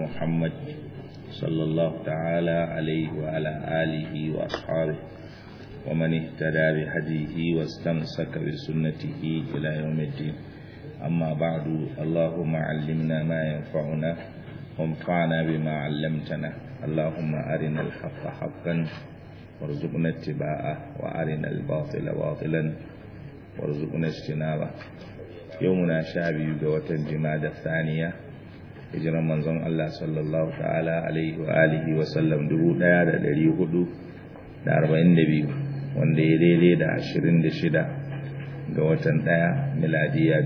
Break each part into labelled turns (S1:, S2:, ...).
S1: محمد صلى الله تعالى عليه وعلى آله وأصحابه ومن اهتدى بهديه واستمسك بسنته إلى يوم الدين أما بعد اللهم علمنا ما ينفعنا وانفعنا بما علمتنا اللهم أرنا الحق حقا وارزقنا اتباعه وأرنا الباطل باطلا وارزقنا اجتنابه يومنا شابي قوة جماد الثانية hijiran manzon Allah sallallahu ta'ala alaihi wa alihi wa sallam 1442 wanda ya daidai da 26 ga watan ɗaya miladiya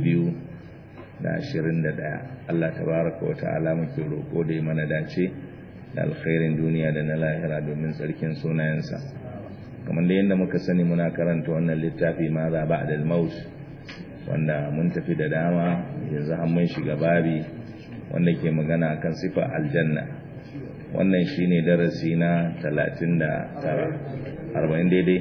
S1: 2021 Allah tabaraka wa ta'ala muke roƙo da mana dace da alkhairin duniya da na lahira domin tsarkin sunayensa kamar da yadda muka sani muna karanta wannan littafi ma za ba da maut wanda mun tafi da dama yanzu har mun shiga babi wanda ke magana akan sifa aljanna wannan shine darasi na 39 40 daidai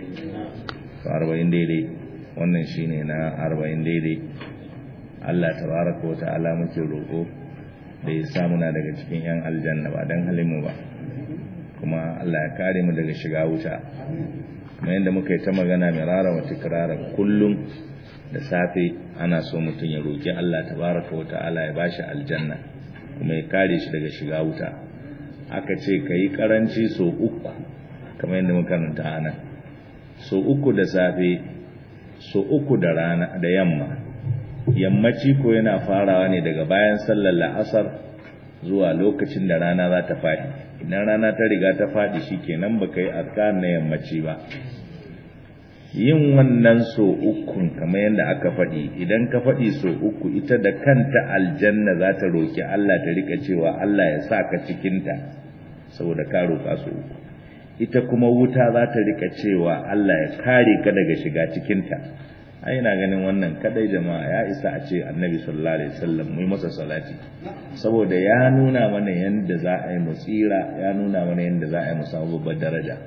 S1: 40 daidai wannan shine na 40 daidai Allah tabaraka wa ta'ala muke roƙo da ya sa muna daga cikin yan aljanna ba dan halin mu ba kuma Allah ya kare mu daga shiga wuta kuma yanda muka yi ta magana mirara wa tikrara kullum da safe ana so mutum ya roƙi Allah tabaraka wa ta'ala ya bashi aljanna kuma ya kare shi daga shiga wuta aka ce ka yi karanci so uku kamar yadda makaranta ana so uku da safe so uku da rana da yamma yammaci ko yana farawa ne daga bayan sallar la'asar zuwa lokacin da rana za ta faɗi idan rana ta riga ta faɗi shi kenan ba ka yi azkar na yammaci ba yin wannan so ukun kamar yadda aka faɗi idan ka faɗi so uku ita da kanta aljanna za ta roƙi Allah ta rika cewa Allah ya sa ka cikinta saboda ka roƙa so uku ita kuma wuta za ta rika cewa Allah ya kare ka daga shiga cikinta ai ina ganin wannan kadai jama'a ya isa a ce annabi sallallahu alaihi wasallam mu masa salati saboda ya nuna mana yanda za a yi mu tsira ya nuna mana yanda za a yi mu samu babbar daraja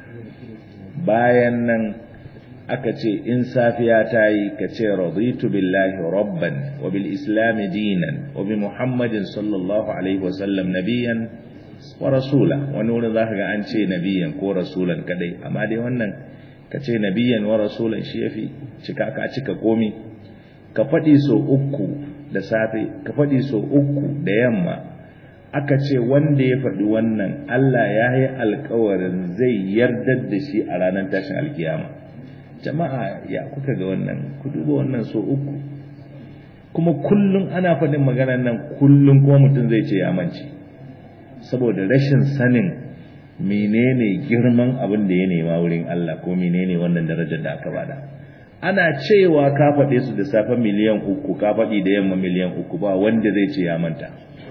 S1: bayan nan aka ce in safiya ta yi ka ce raditu billahi rabban wa bil islam dinan wa bi muhammadin sallallahu alaihi wasallam nabiyan wa rasula wani wurin zaka ga an ce nabiyan ko rasulan kadai amma dai wannan ka ce nabiyan wa rasulan shi yafi cika ka cika komi ka faɗi so uku da safe ka faɗi so uku da yamma aka ce wanda ya faɗi wannan Allah ya yi alkawarin zai yardar da shi a ranar tashin alkiyama jama'a ya kuka ga wannan ku duba wannan so uku kuma kullum ana faɗin maganar nan kullum kuma mutum zai ce ya mance saboda rashin sanin menene girman abin da ya nema wurin Allah ko menene wannan darajar da aka bada ana cewa ka faɗe su da safe miliyan uku ka faɗi da yamma miliyan uku ba wanda zai ce ya manta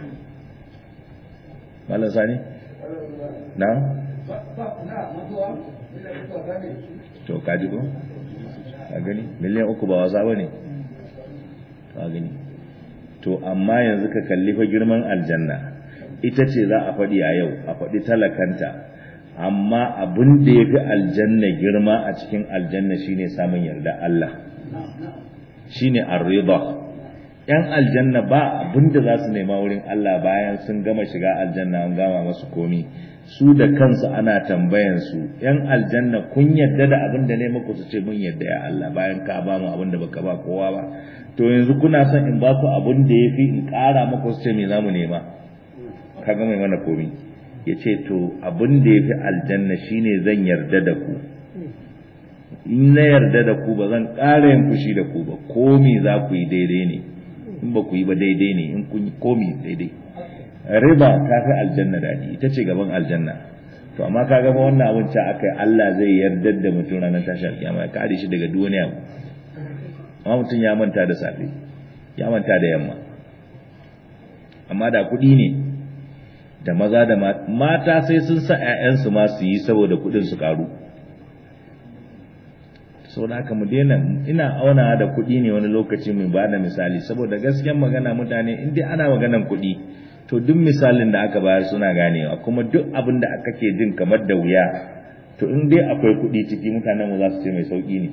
S1: malam sani na to kaji ko ka gani miliyan uku ba wasa bane ka gani to amma yanzu ka kalli fa girman aljanna ita ce za a faɗi a yau a faɗi talakanta amma abin da ya fi aljanna girma a cikin aljanna shine samun yarda Allah shine arriba yan aljanna ba abin da za su nema wurin Allah bayan sun gama shiga aljanna an gama masu komi su da kansu ana tambayan su yan aljanna kun yadda da abin da ne muku su ce mun yadda ya Allah bayan ka ba mu abin da baka ba kowa ba to yanzu kuna son in ba ku abin da yafi in ƙara muku su ce me zamu nema kaga mai mana komi yace to abin da yafi aljanna shine zan yarda da ku in na yarda da ku ba zan ƙara yin fushi da ku ba komi za ku yi daidai ne in ba ku yi ba daidai ne in kun yi komi daidai riba ta fi aljanna daɗi ita ce gaban aljanna to amma ka gaba wannan abin ca aka yi Allah zai yarda da mutum ranar tashi alkiyama ya kare shi daga duniya amma mutum ya manta da safe ya manta da yamma amma da kuɗi ne da maza da mata sai sun sa 'ya'yansu ma su yi saboda kuɗin su karu sau da haka mu daina ina auna da kuɗi ne wani lokaci mai ba da misali saboda gaskiyar magana mutane in dai ana maganan kuɗi to duk misalin da aka bayar suna ganewa kuma duk abin da aka ke jin kamar da wuya to in dai akwai kuɗi ciki mutanen mu za su ce mai sauƙi ne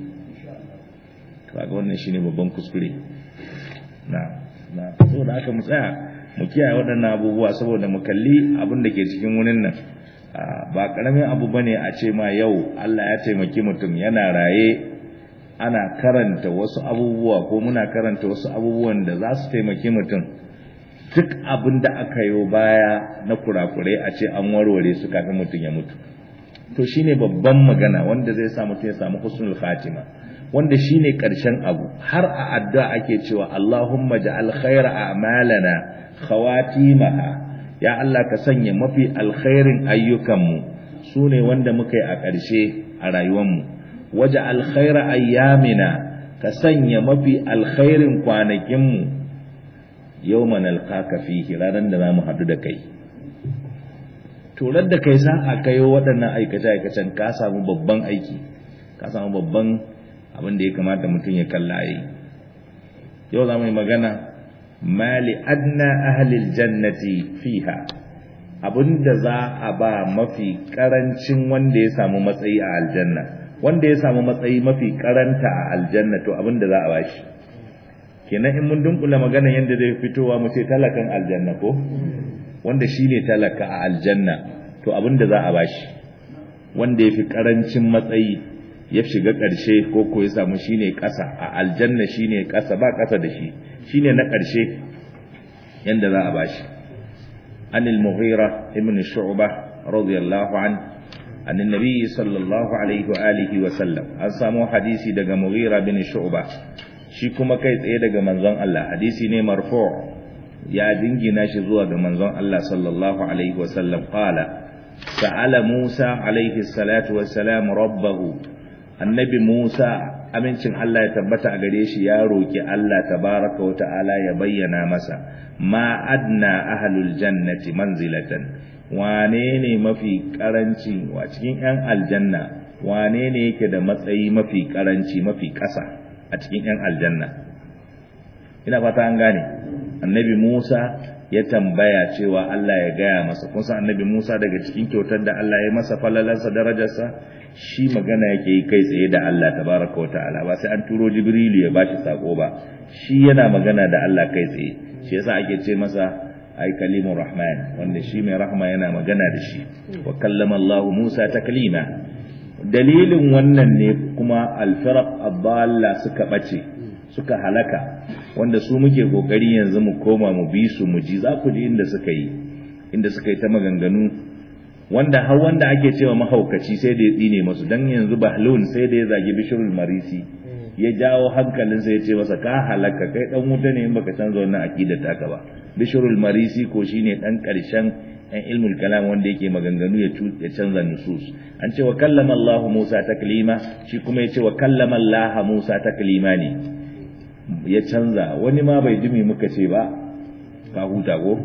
S1: kaga wannan shine babban kuskure na na saboda haka mu tsaya mu kiyaye waɗannan abubuwa saboda mu kalli abin da ke cikin wurin nan ba karamin abu bane a ce ma yau Allah ya taimaki mutum yana raye ana karanta wasu abubuwa ko muna karanta wasu abubuwan da za su taimaki mutum duk abin da aka yi baya na kurakurai a ce an warware su kafin mutum ya mutu to shine babban magana wanda zai sa mutum ya samu husnul khatima wanda shine karshen abu har a addu'a ake cewa Allahumma ja'al khaira a'malana khawatimaha ya Allah ka sanya mafi alkhairin ayyukanmu sune wanda muka yi a ƙarshe a rayuwarmu waje alkhaira ayyamina ka sanya mafi alkhairin kwanakinmu yawman alqaka fihi ranar da zamu haɗu da kai turar da kai sa a kayo waɗannan aikace-aikacen ka samu babban aiki ka samu babban abin da ya kamata mutum ya kalla yi yau za mu yi magana mali adna ahlil jannati fiha abinda za a ba mafi karancin wanda ya samu matsayi a aljanna wanda ya samu matsayi mafi karanta a aljanna to abinda za a bashi kenan in mun dunkula magana yadda zai fitowa mu ce talakan aljanna ko wanda shine talaka a aljanna to abinda za a bashi wanda ya fi karancin matsayi ya shiga ƙarshe ko ko ya samu shine ƙasa a aljanna shine ƙasa ba ƙasa da shi shine na ƙarshe yanda za a bashi anil mughira ibn shu'bah radiyallahu an an annabi sallallahu alaihi wa alihi wa sallam an samu hadisi daga mughira bin shu'bah shi kuma kai tsaye daga manzon Allah hadisi ne marfu' ya dingina shi zuwa ga manzon Allah sallallahu alaihi wa sallam qala sa'ala Musa alaihi salatu wa salam rabbahu annabi Musa amincin Allah ya tabbata a gare shi ya roki Allah tabaraka wa ta'ala ya bayyana masa ma adna ahlul jannati manzilatan wane ne mafi karanci wa cikin yan aljanna wane ne yake da matsayi mafi karanci mafi ƙasa a cikin yan aljanna ina fata an gane annabi Musa ya tambaya cewa Allah ya gaya masa kun san annabi Musa daga cikin kyautar da Allah ya masa falalarsa darajarsa shi magana yake yi kai tsaye da Allah tabaraka wata'ala ba sai an turo Jibrilu ya bashi sako ba shi yana magana da Allah kai tsaye shi yasa ake ce masa ai kalimur rahman wanda shi mai rahma yana magana da shi wa kallama Allah Musa taklima dalilin wannan ne kuma al-firaq ad suka bace suka halaka wanda su muke kokari yanzu mu koma mu bi su mu ji za ku ji inda suka yi inda suka yi ta maganganu wanda har wanda ake cewa mahaukaci sai da ya tsine masu dan yanzu bahlun sai da ya zagi bishirul marisi ya jawo hankalin sai ya ce masa ka halaka kai dan wuta ne in baka canza wannan aqidar taka ba bishirul marisi ko shine dan karshen ɗan ilmul kalam wanda yake maganganu ya ya canza nusus an ce wa kallama Allah Musa taklima shi kuma ya ce wa kallama Allah Musa taklima ne ya canza wani ma bai jimi muka ce ba ka huta ko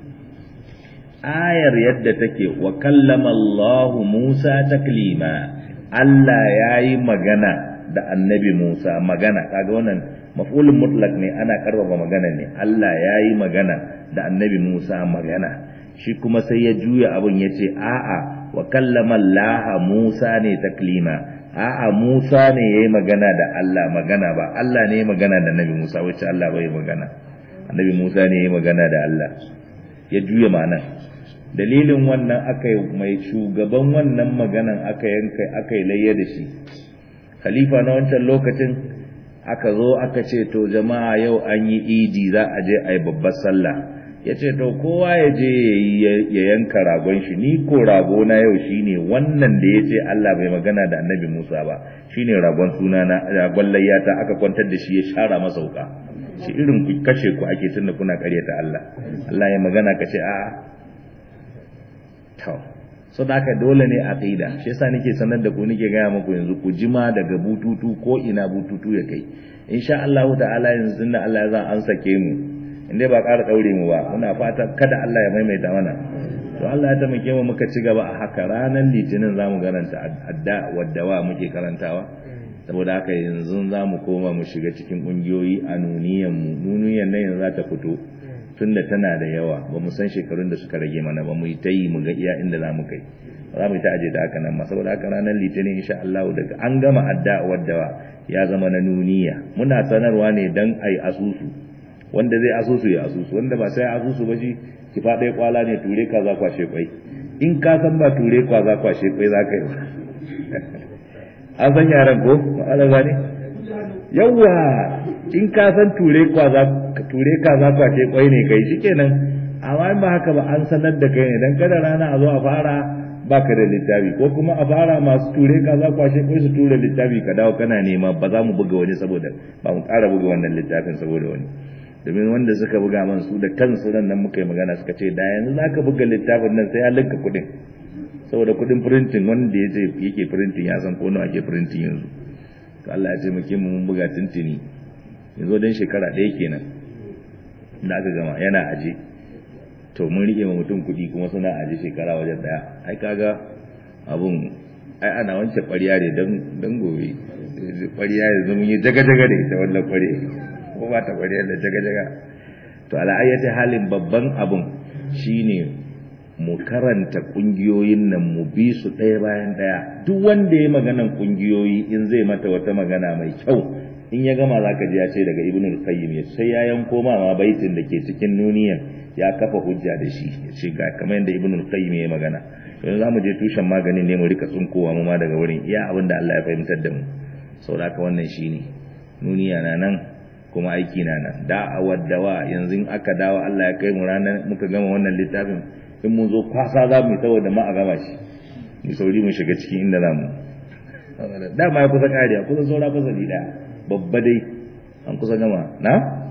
S1: ayar yadda take wa kallama Allah Musa taklima Allah yayi magana da annabi Musa magana kaga wannan maf'ulun mutlaq ne ana karfafa magana ne Allah yayi magana da annabi Musa magana shi kuma sai ya juya abin yace a'a wa kallama Allah Musa ne taklima a'a Musa ne yayi magana da Allah magana ba Allah ne yayi magana da Annabi Musa wacce Allah bai magana Annabi Musa ne yayi magana da Allah ya juya ma'anar dalilin wannan aka yi mai shugaban wannan maganan aka yanka aka yi layya da shi khalifa na wancan lokacin aka zo aka ce to jama'a yau an yi idi za a je a yi babbar sallah ya ce to kowa ya je ya yanka ragon shi ni ko rago na yau shine wannan da ya ce Allah bai magana da annabi Musa ba shine ragon suna na ragon layyata aka kwantar da shi ya shara masa wuka shi irin ku kashe ku ake tunda kuna karyata Allah Allah ya magana ka ce a'a to so da haka dole ne aqida shi yasa nake sanar da ku nake gaya muku yanzu ku jima daga bututu ko ina bututu ya kai insha Allah ta'ala yanzu da Allah ya za an sake mu inda ba ƙara ɗaure mu ba muna fata kada Allah ya maimaita mana to Allah ya taimake mu muka ci gaba a haka ranar litinin za mu garanta adda waddawa muke karantawa saboda haka yanzu za mu koma mu shiga cikin ƙungiyoyi a nuniyan mu nuniyan nan yanzu za ta fito tunda tana da yawa ba mu san shekarun da suka rage mana ba mu yi ta yi mu ga iya inda za mu kai za mu yi ta aje da haka nan ma saboda haka ranar litinin insha Allah daga an gama adda waddawa ya zama na nuniya muna sanarwa ne dan ai asusu wanda zai asusu ya asusu wanda ba sai asusu ba shi ki faɗa kwala ne ture ka za kwashe kwai in ka san ba ture kwa za kwashe kwai za ka yi an san yaran ko ma'ana gane yawwa in ka san ture kwa za ture ka za kwashe kwai ne kai shikenan amma in ba haka ba an sanar da kai ne dan kada rana a zo a fara baka da littafi ko kuma a fara masu ture ka za kwashe kai su ture littafi ka dawo kana nema ba za mu buga wani saboda ba mu ƙara buga wannan littafin saboda wani domin wanda suka buga man su da kansu ran nan muka yi magana suka ce da yanzu za ka buga littafin nan sai ya linka kuɗin saboda kuɗin printing wanda ya ce yake printing ya san ko nawa ake printing yanzu to Allah ya taimake mu mun buga tintini yanzu dan shekara ɗaya kenan da aka gama yana aje to mun rike ma mutum kuɗi kuma suna aje shekara wajen daya ai kaga abun ai ana wance ƙwarya ne dan dan gobe ƙwarya yanzu mun yi jaga-jaga da ita wannan ƙwarya ko ba ta ƙwarya da jaga-jaga to ala ayyati halin babban abun shine mu karanta kungiyoyin nan mu bi su ɗaya bayan ɗaya duk wanda ya maganan kungiyoyi in zai mata wata magana mai kyau in ya gama zaka ji ya ce daga ibnul qayyim ya sai ya yanko ma ma baitin da ke cikin nuniyan ya kafa hujja da shi ya ce ga kamar yadda ibnul qayyim ya magana yanzu zamu je tushen maganin ne mu rika tsunkowa mu ma daga wurin iya abin da Allah ya fahimtar da mu saboda haka wannan shine nuniya na nan kuma aiki na nan da'awar dawa yanzu in aka dawo Allah ya kai mu ranar muka gama wannan littafin in mun zo kwasa za mu yi saboda ma a gama shi mu sauri mu shiga cikin inda za mu dama ya kusa kariya kusa saura fasali daya babba dai an kusa gama na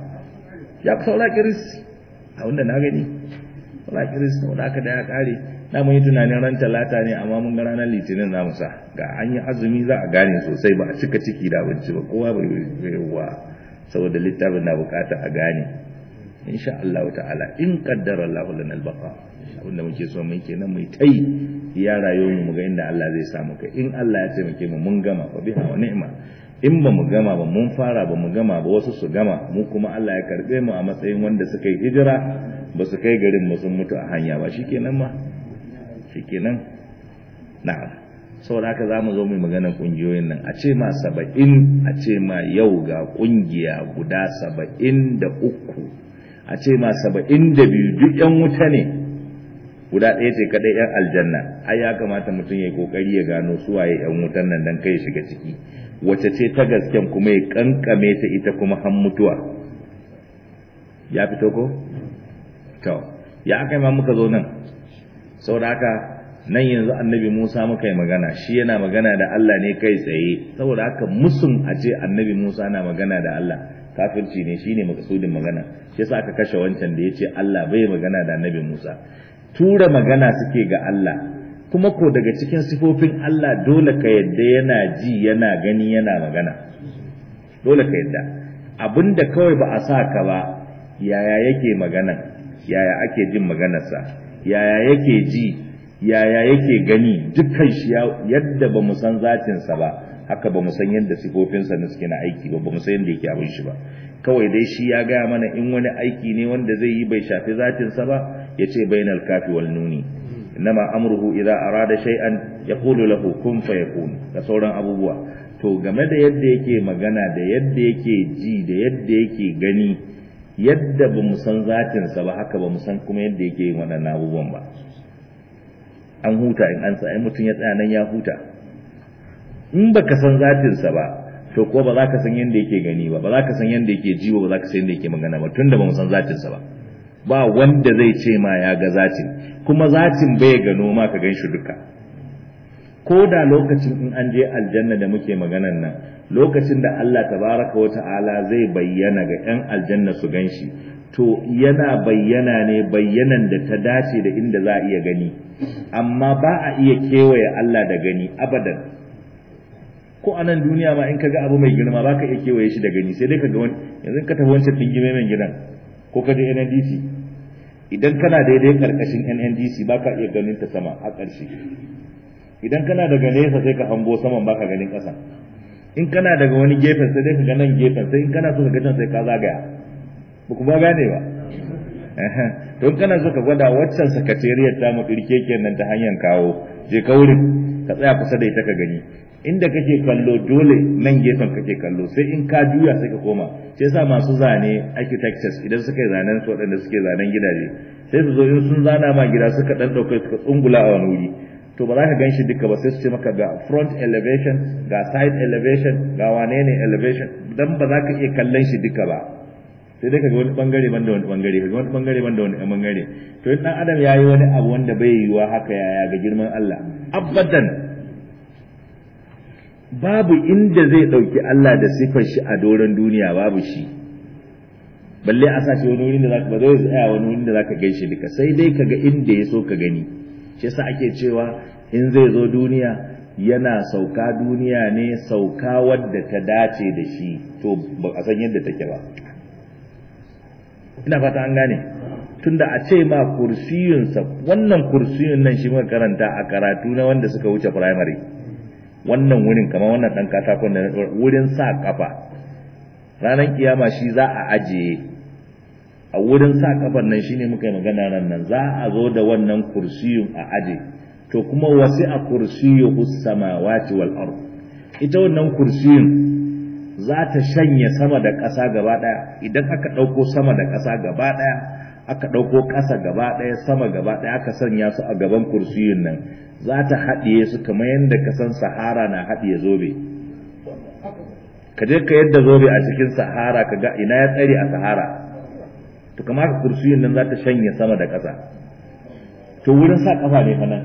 S1: ya kusa saura kiris a wanda na gani saura kiris saboda aka da ya kare na mun yi tunanin ran talata ne amma mun ga ranar litinin za mu sa ga an yi azumi za a gane sosai ba a cika ciki da abinci ba kowa bai wa saboda littafin na bukata a gane insha Allah ta'ala in qaddara Allah lana al-baqa abinda muke so mun kenan mu tai ya rayuwar mu ga inda Allah zai samu kai in Allah ya taimake mu mun gama fa biha wa ni'ma in ba mu gama ba mun fara ba mu gama ba wasu su gama mu kuma Allah ya karbe mu a matsayin wanda suka yi hijira ba su kai garin mu sun mutu a hanya ba shikenan ma shikenan na'am saboda haka za mu zo mai maganar ƙungiyoyin nan a ce ma saba'in a ce ma yau ga ƙungiya guda saba'in da uku a ce ma saba'in da biyu duk yan wuta ne guda ɗaya ce kaɗai yan aljanna ai ya kamata mutum ya yi ƙoƙari ya gano su waye yan wutan nan dan kai shiga ciki wace ce ta gasken kuma ya kankame ta ita kuma han mutuwa ya fito ko to ya aka ma muka zo nan saboda haka nan yanzu annabi Musa muka yi magana shi yana magana da Allah ne kai tsaye saboda haka musun a ce annabi Musa na magana da Allah kafirci ne shine makasudin magana shi yasa aka kashe wancan da yace Allah bai magana da annabi Musa tura magana suke ga Allah kuma ko daga cikin sifofin Allah dole ka yadda yana ji yana gani yana magana dole ka yadda abinda kawai ba a sa ka ba yaya yake magana yaya ake jin maganarsa yaya yake ji yaya yake gani dukkan shi yadda ba mu san zatinsa ba haka ba mu san yadda sifofinsa na suke na aiki ba ba mu san yadda yake abin shi ba kawai dai shi ya gaya mana in wani aiki ne wanda zai yi bai shafi zatinsa ba ya ce bainal kafi wal nuni innama amruhu idza arada shay'an yaqulu lahu kun fayakun da sauran abubuwa to game da yadda yake magana da yadda yake ji da yadda yake gani yadda ba mu san zatinsa ba haka ba mu san kuma yadda yake yin waɗannan abubuwan ba an huta in an ai mutum ya tsaya nan ya huta in baka san zatinsa ba to ko ba za ka san yadda yake gani ba ba za ka san yadda yake ji ba za ka san yadda yake magana ba tunda ba mu san zatinsa ba ba wanda zai ce ma ya ga zatin kuma zatin bai gano ma ka gan shi duka ko da lokacin in an je aljanna da muke maganan nan lokacin da Allah tabaraka wa ta'ala zai bayyana ga 'yan aljanna su gan shi to yana bayyana ne bayyanan da ta dace da inda za a iya gani amma ba a iya kewaye Allah da gani abadan ko a nan duniya ma in ka ga abu mai girma ba ka iya kewaye shi da gani sai dai ka ga wani yanzu ka tafi wancan dingime mai gidan ko ka je NNDC idan kana daidai karkashin NNDC ba ka iya ganin ta sama a ƙarshe idan kana daga nesa sai ka hango saman ba ka ganin ƙasa in kana daga wani gefen sai dai ka ga nan gefen sai in kana so ka ga can sai ka zagaya ba ku ba gane ba don kana so ka gwada waccan sakatariyar ta mu kirkeken nan ta hanyar kawo je ka wurin ka tsaya kusa da ita ka gani inda kake kallo dole nan gefen kake kallo sai in ka juya sai ka koma sai sa masu zane architectures idan suka yi zanen su waɗanda suke zanen gidaje sai su zo in sun zana ma gida suka dan ɗauka suka tsungula a wani wuri to ba za ka ganshi duka ba sai su ce maka ga front elevation ga side elevation ga wane ne elevation dan ba za ka iya kallon shi duka ba sai dai kaga wani bangare banda wani bangare kaga wani bangare banda wani bangare to in dan adam yayi wani abu wanda bai yiwa haka yaya ga girman Allah abadan babu inda zai dauki Allah da sifar shi a doron duniya babu shi balle a sace wani wurin da zaka ba zai tsaya wani wurin da zaka gaishe duka sai dai kaga inda ya so ka gani shi yasa ake cewa in zai zo duniya yana sauka duniya ne sauka wadda ta dace da shi to ba a san yadda take ba ina fata an gane tunda a ce ma kursiyunsa wannan kursiyun nan shi muka karanta a karatu na wanda suka wuce primary wannan wurin kamar wannan dan katakon da wurin sa kafa ranar kiyama shi za a ajiye a wurin sa kafan nan shine muka yi magana ran nan za a zo da wannan kursiyun a aje to kuma wasi a kursiyuhu samawati wal ard ita wannan kursiyun za ta shanye sama da ƙasa gaba ɗaya idan aka ɗauko sama da ƙasa gaba ɗaya aka ɗauko ƙasa gaba ɗaya sama gaba ɗaya aka sanya su a gaban kursiyun nan za ta haɗiye su kamar yadda ka san sahara na haɗiye zobe ka je ka yadda zobe a cikin sahara ka ga ina ya tsare a sahara to kamar ka kursiyun nan za ta shanye sama da ƙasa to wurin sa ƙafa ne fa nan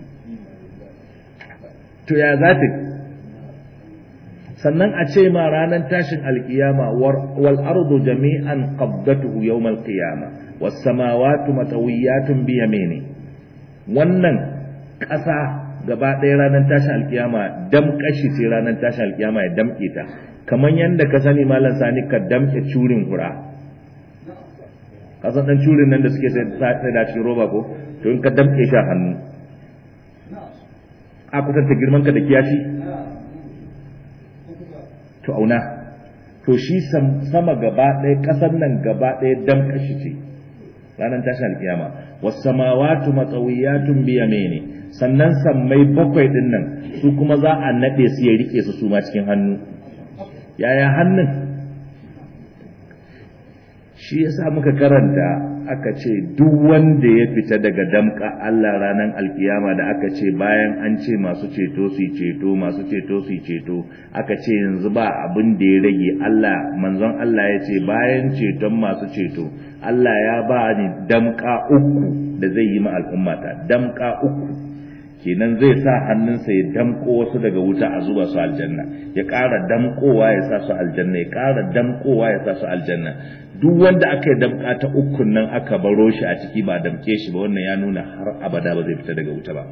S1: to ya za ta sannan a ce ma ranar tashin alkiyama wal ardu jami'an qabdatuhu yawm alqiyama was samawati matawiyatun bi yamini wannan ƙasa gaba ɗaya ranar tashin alkiyama damƙashi ce ranar tashin alkiyama ya damƙe ta kamar yadda ka sani malam sani ka damƙe curin hura kasan ɗan curin nan da suke sai da cikin roba ko to in ka damƙe shi a hannu a kusanta girman ka da kiyashi to auna to shi sama gaba ɗaya ƙasar nan gaba ɗaya dam kashi ce ranar tashin alkiyama wasu samawatu matsawiyatun biya mene sannan sammai bakwai ɗin nan su kuma za a naɗe su ya riƙe su su ma cikin hannu yaya hannun shi yasa muka karanta aka ce duk wanda ya fita daga damka Allah ranar alkiyama da aka ce bayan an ce masu ceto su ceto masu ceto su ceto aka ce yanzu ba abin da ya rage Allah manzon Allah ya ce bayan ceton masu ceto Allah ya ba ni damka uku da zai yi ma al'ummata damka uku kenan zai sa hannunsa ya damko wasu daga wuta a zuba su aljanna ya ƙara damkowa ya sa su aljanna ya ƙara damkowa ya sa su aljanna duk wanda aka yi damka ta ukun nan aka baro shi a ciki ba damke shi ba wannan ya nuna har abada ba zai fita daga wuta ba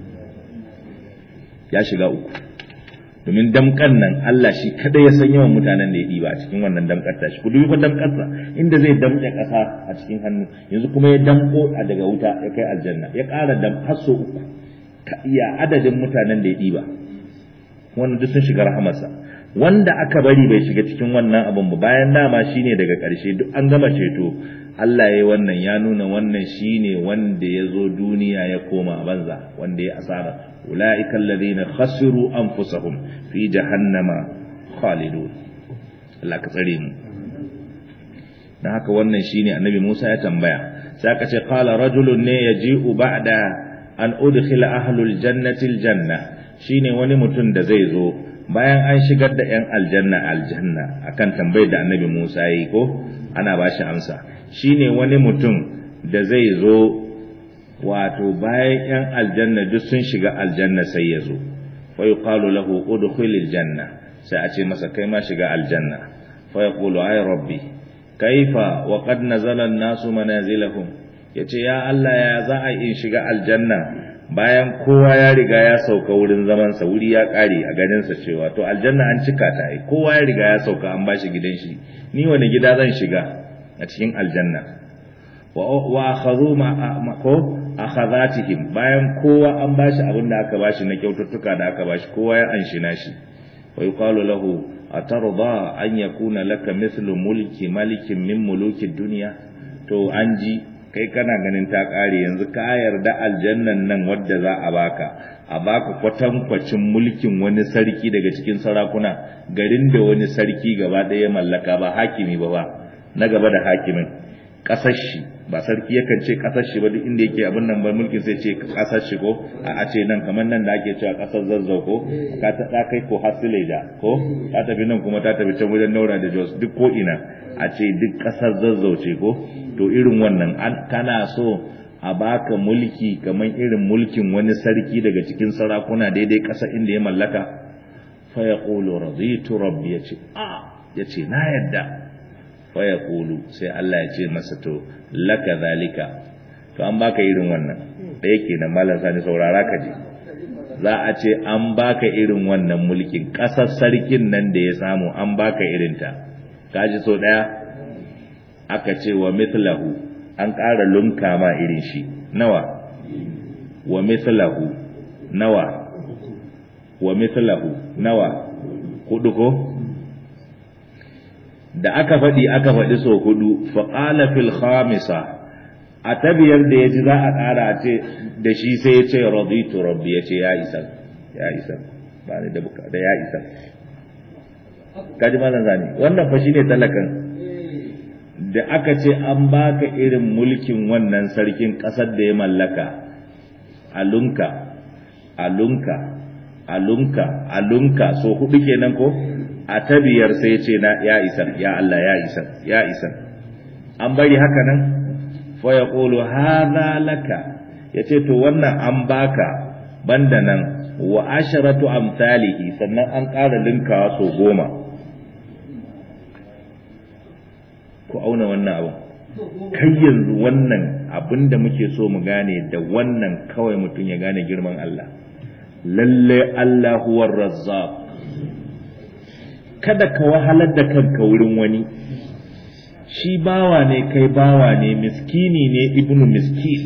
S1: ya shiga uku domin damkan nan Allah shi kada ya san yawan mutanen da ya ɗiba a cikin wannan damkar ta shi ku dubi fa damkarsa inda zai damƙe ƙasa a cikin hannu yanzu kuma ya damko a daga wuta ya kai aljanna ya ƙara dam har so uku ka iya adadin mutanen da ya ɗiba wannan duk sun shiga rahamarsa wanda aka bari bai shiga cikin wannan abun ba bayan dama shine daga ƙarshe duk an gama ceto Allah ya wannan ya nuna wannan shine wanda ya zo duniya ya koma banza wanda ya asara ulaika alladhina khasiru anfusahum fi jahannama khalidun Allah ka tsare mu dan haka wannan shine annabi Musa ya tambaya sai aka ce qala rajulun ne yaji'u ba'da an udkhila ahlul jannati aljanna shine wani mutum da zai zo bayan an shigar da ‘yan aljanna aljanna akan tambayar da annabi Musa yi ko ana ba shi amsa shine wani mutum da zai zo wato bayan ‘yan aljanna duk sun shiga aljanna sai ya zo fa yuqalu lahu udkhil aljanna sai a ce masa kai ma shiga aljanna fa yaqulu ay rabbi kaifa wa qad nazala an-nasu manazilahum yace ya Allah ya za a in shiga aljanna bayan kowa ya riga ya sauka wurin zamansa wuri ya kare a ganinsa cewa to aljanna an cika ta ai kowa ya riga ya sauka an bashi gidan shi ni wani gida zan shiga a cikin aljanna wa wa akhadhu ma ko akhadhatihim bayan kowa an bashi abin da aka bashi na kyaututtuka da aka bashi kowa ya anshi nashi wa yuqalu lahu atarda an yakuna laka mithlu mulki malikin min muluki dunya to an ji kai kana ganin ta ƙare yanzu ka yarda aljannan nan wadda za a baka a baka kwatankwacin mulkin wani sarki daga cikin sarakuna garin da wani sarki gaba ɗaya mallaka ba hakimi ba ba na gaba da hakimin ƙasar shi ba sarki yakan ce ƙasar shi ba duk inda yake abin nan ba mulkin sai ce ƙasar shi ko a ce nan kamar nan da ake cewa ƙasar zazzau ko ka ta kai ko hasileja ko ta tafi nan kuma ta tafi can wajen naura da jos duk ko ina a ce duk ƙasar zazzau ce ko to irin wannan kana so a baka mulki kamar irin mulkin wani sarki daga cikin sarakuna daidai ƙasa inda ya mallaka fa yaqulu raditu rabbi yace a yace na yadda fa yaqulu sai Allah ya ce masa to laka zalika to an baka irin wannan da yake nan malam sani saurara ka ji za a ce an baka irin wannan mulkin ƙasar sarkin nan da ya samu an baka irinta kaji so daya aka ce wa mithlahu an ƙara lunka ma irin shi nawa wa mithlahu nawa wa mithlahu nawa hudu ko da aka faɗi aka faɗi so hudu fa qala fil khamisa a tabiyar da yaji za a ƙara a ce da shi sai ya ce raditu rabbi ya ce ya isa ya isa ba ni da buka da ya isa kaji malan zani wannan fa shine talakan da aka ce an baka irin mulkin wannan sarkin ƙasar da ya mallaka alunka alunka alunka alunka so hudu kenan ko a tabiyar sai ce na ya isa ya Allah ya isa ya isa an bari haka nan fa yaqulu hadha laka yace to wannan an baka banda nan wa asharatu amsalihi sannan an ƙara linkawa so goma ku auna wannan abin kai yanzu wannan abin da muke so mu gane da wannan kawai mutum ya gane girman Allah lalle Allah huwar razzaq kada ka wahalar da kanka wurin wani shi bawa ne kai bawa ne miskini ne ibnu miskin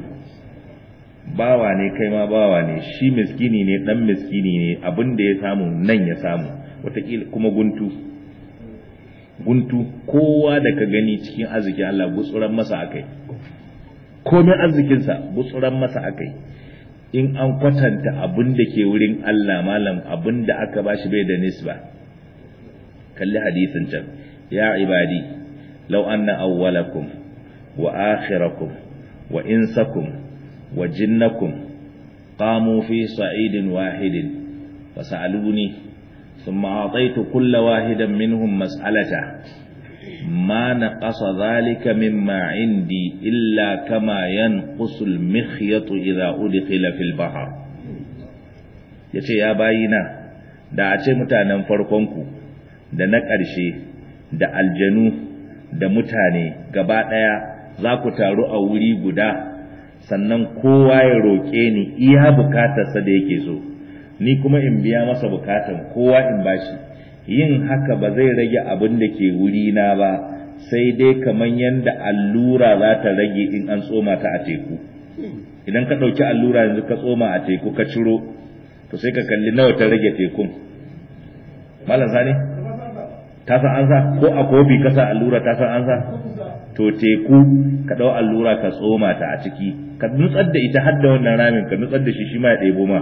S1: bawa ne kai ma bawa ne shi miskini ne dan miskini ne abin da ya samu nan ya samu wataƙila kuma guntu guntu kowa da ka gani cikin arzikin Allah gutsuran masa akai komai arzikinsa gutsuran masa akai in an kwatanta abin da ke wurin Allah malam abin da aka bashi bai da nisba kalli hadisin can ya ibadi law anna awwalakum wa akhirakum wa insakum wa jinnakum qamu fi sa'idin wahidin fasaluni ثم أعطيت كل واحدا منهم مسألته ما نقص ذلك مما عندي إلا كما ينقص المخيط إذا أدخل في البحر yace ya bayina da a ce mutanen farkonku da na ƙarshe da aljanu da mutane gaba ɗaya za ku taru a wuri guda sannan kowa ya roƙe ni iya bukatarsa da yake so ni kuma in biya masa bukatan kowa in bashi yin haka ba zai rage abin da ke wuri na ba sai dai kaman yanda allura za ta rage in an tsoma ta a teku idan ka ɗauki allura yanzu ka tsoma a teku ka ciro to sai ka kalli nawa ta rage tekun malam sani ta san an sa ko a kofi ka sa allura ta san an sa to teku ka ɗau allura ka tsoma ta a ciki ka nutsar da ita har da wannan ramin ka nutsar da shi shi ma ya ɗebo ma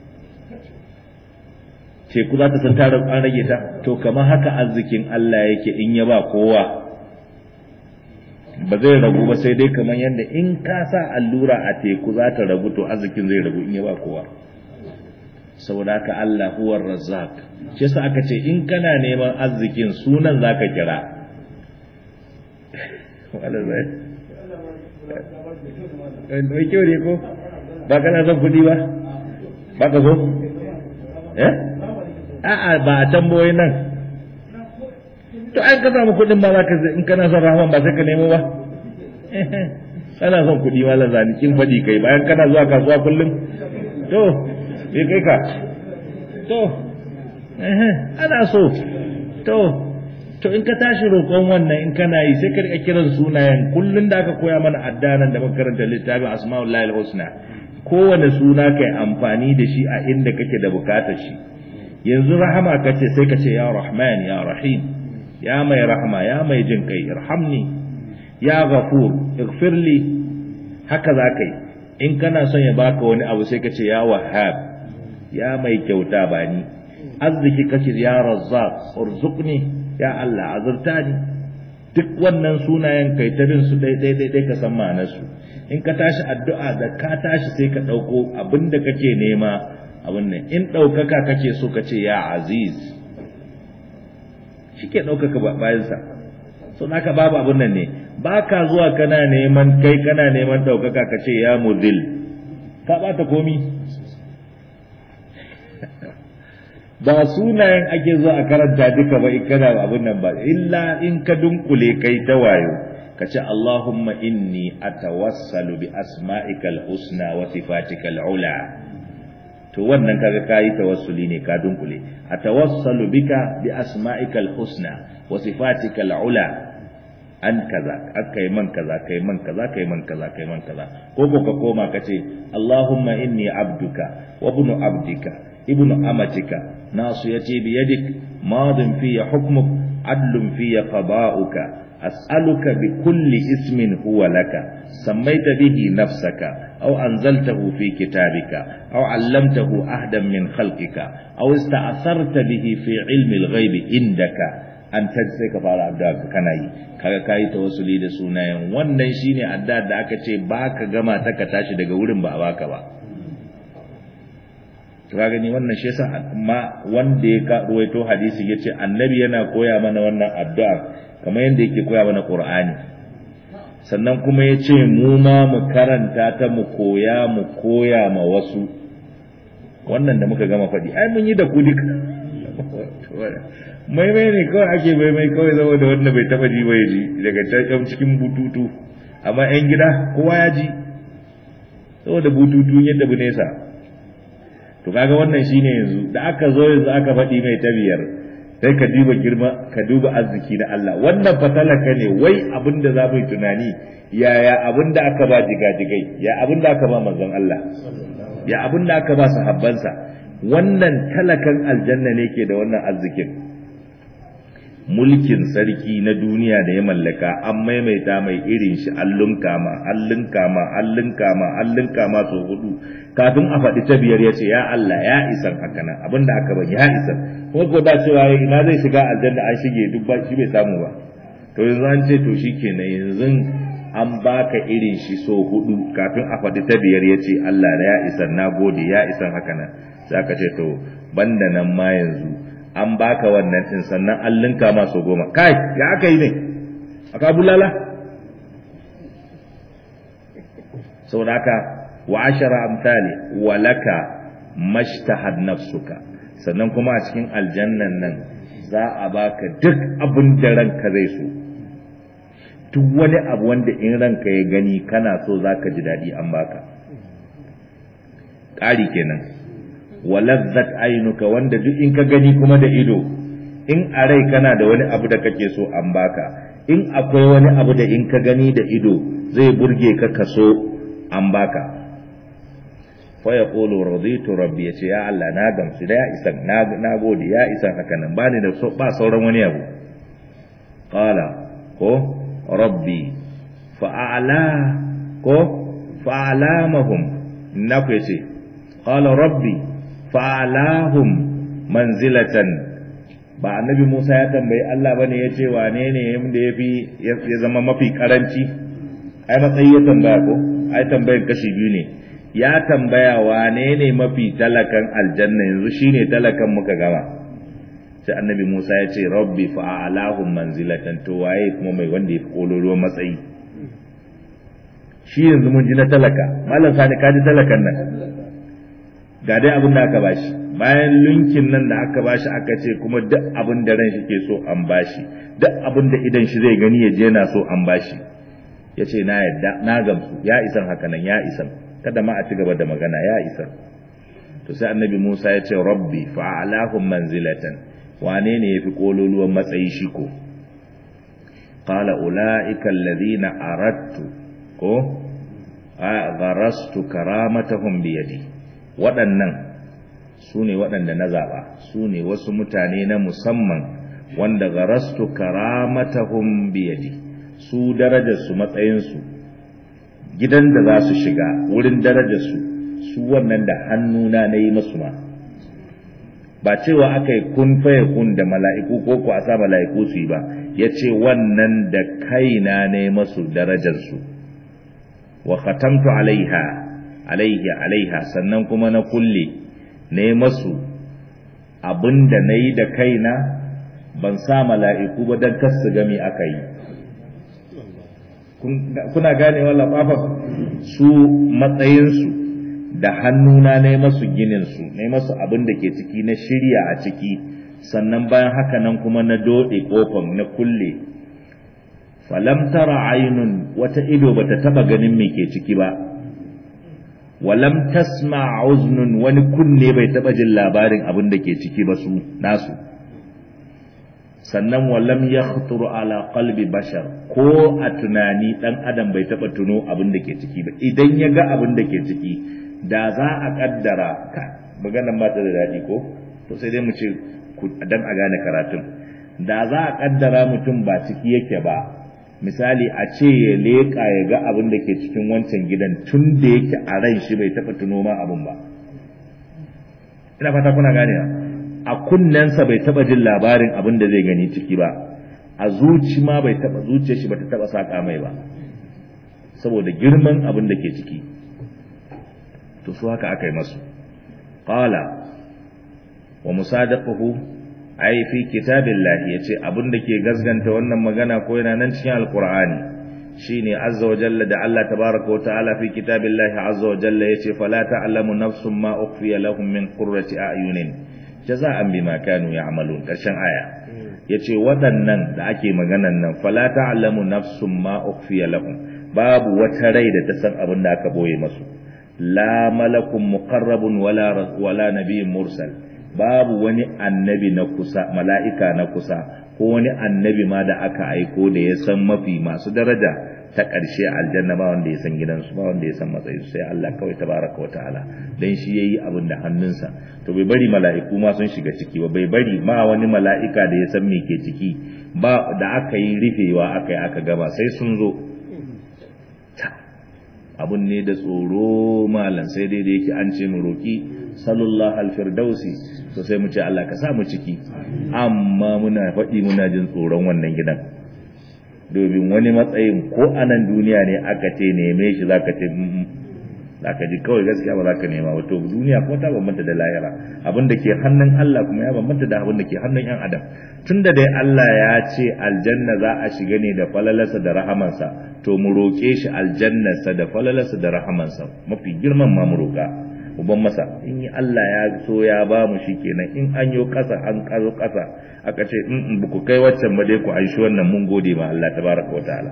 S1: teku za ta san ta an rage ta to kamar haka arzikin Allah yake in ya ba kowa ba zai ragu ba sai dai kamar yadda in ka sa allura a teku za ta ragu to arzikin zai ragu in ya ba kowa saboda haka Allah huwar razzaq shi yasa aka ce in kana neman arzikin sunan zaka kira wala zai mai kyau ne ko ba kana son kuɗi ba ba ka so eh a'a ba a tambayoyi nan to an ka samu kuɗin ba za ka in kana son rahman ba sai ka nemo ba kana son kuɗi ma la zani kin faɗi kai bayan kana zuwa kasuwa kullum to bai kai ka to ana so to to in ka tashi roƙon wannan in kana yi sai ka rika kiran sunayen kullun da aka koya mana addanan da makaranta littafin asma'ullahi husna kowane suna kai amfani da shi a inda kake da bukatar shi yanzu rahama kace sai ka ce ya rahman ya rahim ya mai rahama ya mai jin kai irhamni ya ghafur ighfirli haka za ka yi in kana son ya baka wani abu sai ka ce ya wahhab ya mai kyauta ba ni arziki kace ya razzaq urzuqni ya Allah azurta ni duk wannan sunayen kai ta bin su dai dai dai ka san ma'anar su in ka tashi addu'a da ka tashi sai ka dauko abinda kake nema abin nan in daukaka kake so ka ce ya aziz shike daukaka bayan sa so naka babu abin nan ne baka zuwa kana neman kai kana neman daukaka ka ce ya mudil ka bata komi ba sunayen ake zuwa a karanta duka ba in kana abin nan ba illa in ka dunkule kai ta wayo ka ce Allahumma inni atawassalu bi asma'ikal husna wa sifatikal ula to wannan kaga kai tawassuli ne ka dunkule atawassalu bika bi asma'ikal husna wa sifatikal ula an kaza akai man kaza kai man kaza kai man kaza kai man kaza ko ko ka koma ka ce Allahumma inni abduka wa ibnu abdika ibnu amatika ناصيتي بيدك ماض في حكمك عدل في قضاؤك أسألك بكل اسم هو لك سميت به نفسك أو أنزلته في كتابك أو علمته أحدا من خلقك أو استأثرت به في علم الغيب عندك an ta sai ka fara addu'a kana yi kaga kai tawassuli da sunayen wannan shine addu'a da aka ce baka gama ta ka tashi daga wurin ba a baka ba to ka gani wannan shi yasa amma wanda ya ka ruwaito hadisi yace annabi yana koya mana wannan addu'a kamar yanda yake koya mana qur'ani sannan kuma yace mu ma mu karanta ta mu koya mu koya ma wasu wannan da muka gama faɗi ai mun yi da ku duka maimai ne kawai ake maimai kawai zama da wanda bai taba ji ba ya ji daga can cikin bututu amma yan gida kowa ya ji saboda bututu yadda bu nesa to kaga wannan shine yanzu da aka zo yanzu aka faɗi mai ta biyar sai ka duba girma ka duba arziki na Allah wannan fatalaka ne wai abin da za mu yi tunani yaya abin da aka ba jigajigai ya abin da aka ba manzon Allah ya abin da aka ba sahabbansa wannan talakan aljanna ne ke da wannan arzikin mulkin sarki na duniya da ya mallaka an maimaita mai irin shi allun kama allun kama allun kama allun kama so hudu kafin a faɗi ta biyar ya ce ya Allah ya isan haka nan abin da aka bani ya isan kuma ko da cewa ina zai shiga aljanna an shige duk ba shi bai samu ba to yanzu an ce to shikenan yanzu an baka irin shi so hudu kafin a faɗi ta biyar ya ce Allah ya isan na gode ya isan haka nan sai aka ce to banda nan ma yanzu an baka wannan din sannan an linka ma so goma kai ya aka yi ne aka bulala saboda haka wa ashara amsali wa laka mashtahad nafsuka sannan kuma a cikin aljannan nan za a baka duk abin da ranka zai so duk wani abu wanda in ranka ya gani kana so zaka ji daɗi an baka ƙari kenan walazzat ainuka wanda duk in ka gani kuma da ido in a rai kana da wani abu da kake so an baka in akwai wani abu da in ka gani da ido zai burge ka kaso an baka fa yaqulu raditu rabbi yace ya Allah na gamsu da ya isan na na gode ya isan haka nan bani da so ba sauran wani abu qala ko rabbi fa a'la ko fa a'lamahum na ku yace qala rabbi fa'alahum manzilatan ba annabi Musa ya tambayi Allah bane ya ce wane ne da yafi ya zama mafi karanci ai matsayi ya tambaya ko ai tambayar kashi biyu ne ya tambaya wane ne mafi talakan aljanna yanzu shine talakan muka gama sai annabi Musa ya ce rabbi fa'alahum manzilatan to waye kuma mai wanda yafi kololuwan matsayi shi yanzu mun ji na talaka malam sani ka ji talakan nan ga dai abin da aka bashi bayan linkin nan da aka bashi aka ce kuma duk abin da ran shi ke so an bashi duk abin da idan shi zai gani ya je na so an bashi ya ce na yadda na gamsu ya isan haka nan ya isan kada ma a ci gaba da magana ya isan to sai annabi Musa ya ce rabbi fa'alahum manzilatan wane ne yafi kololuwan matsayi shi ko qala ulaika alladhina aradtu ko gharastu karamatahum biyadi waɗannan su ne waɗanda na zaɓa su ne wasu mutane na musamman wanda garastu karamatahum biyadi su darajarsu matsayinsu gidan da za su shiga wurin darajarsu su wannan da hannuna na yi masu ma ba cewa aka yi kun faye kun da mala'iku ko ku a sa mala'iku su yi ba ya ce wannan da kaina ne masu darajarsu wa khatamtu alaiha alaihi alaiha sannan kuma na kulle ne masu abin da na yi da kaina ban sa mala'iku ba don kasu gami aka yi kuna gane wala ɓafa su matsayinsu da hannuna na yi masu gininsu na yi masu abin da ke ciki na shirya a ciki sannan bayan haka nan kuma na doɗe ƙofan na kulle falam tara ainun wata ido bata taba ganin me ke ciki ba walam tasma uznun wani kunne bai taba jin labarin abin da ke ciki ba su nasu sannan walam yakhturu ala qalbi bashar ko a tunani dan adam bai taba tuno abin da ke ciki ba idan ya ga abin da ke ciki da za a kaddara ka maganar mata da daɗi ko to sai dai mu ce dan a gane karatun da za a kaddara mutum ba ciki yake ba misali a ce ya leƙa ya ga abin da ke cikin wancan gidan tun da yake a ran shi bai taɓa tuno ma abin ba ina fata kuna gane a kunnensa bai taɓa jin labarin abin da zai gani ciki ba a zuci ma bai taɓa zuciyar shi bata taɓa saƙa mai ba saboda girman abin da ke ciki to su haka aka yi masu qala wa musadaquhu ai fi kitabillahi yace abin da ke gazganta wannan magana ko yana nan cikin alqur'ani shine azza wa jalla da Allah tabaaraka wa ta'ala fi kitabillahi azza wa jalla yace fala ta'lamu nafsun ma ukhfiya lahum min qurrati a'yunin jaza'an bima kanu ya'malun karshen aya yace waɗannan da ake maganan nan fala ta'lamu nafsun ma ukhfiya lahum babu wata rai da ta san abin da aka boye masu la malakun muqarrabun wala wala nabiyyun mursal babu wani annabi na kusa mala'ika na kusa ko wani annabi ma da aka aiko da ya san mafi masu daraja ta ƙarshe aljanna ba wanda ya san gidansu ba wanda ya san matsayinsu sai Allah kawai tabaraka wa ta'ala dan shi yayi abin da hannunsa to bai bari mala'iku ma sun shiga ciki ba bai bari ma wani mala'ika da ya san me ke ciki ba da aka yi rufewa aka yi aka gaba sai sun zo abun ne da tsoro malam sai dai da yake an ce mu roki sallallahu alfirdausi to sai mu ce Allah ka sa mu ciki amma muna faɗi muna jin tsoron wannan gidan domin wani matsayin ko a nan duniya ne aka ce neme shi zaka ce zaka ji kawai gaskiya ba zaka nema wato duniya ko ta bambanta da lahira abin da ke hannun Allah kuma ya bambanta da abin da ke hannun yan adam tunda dai Allah ya ce aljanna za a shiga ne da falalarsa da rahamansa to mu roƙe shi aljannarsa da falalarsa da rahamansa mafi girman ma mu roƙa uban masa in yi Allah ya so ya ba mu shi kenan in an yi ƙasa an ƙazo ƙasa aka ce in ba ku kai waccan ba dai ku an shi wannan mun gode ma Allah tabaraka wa ta'ala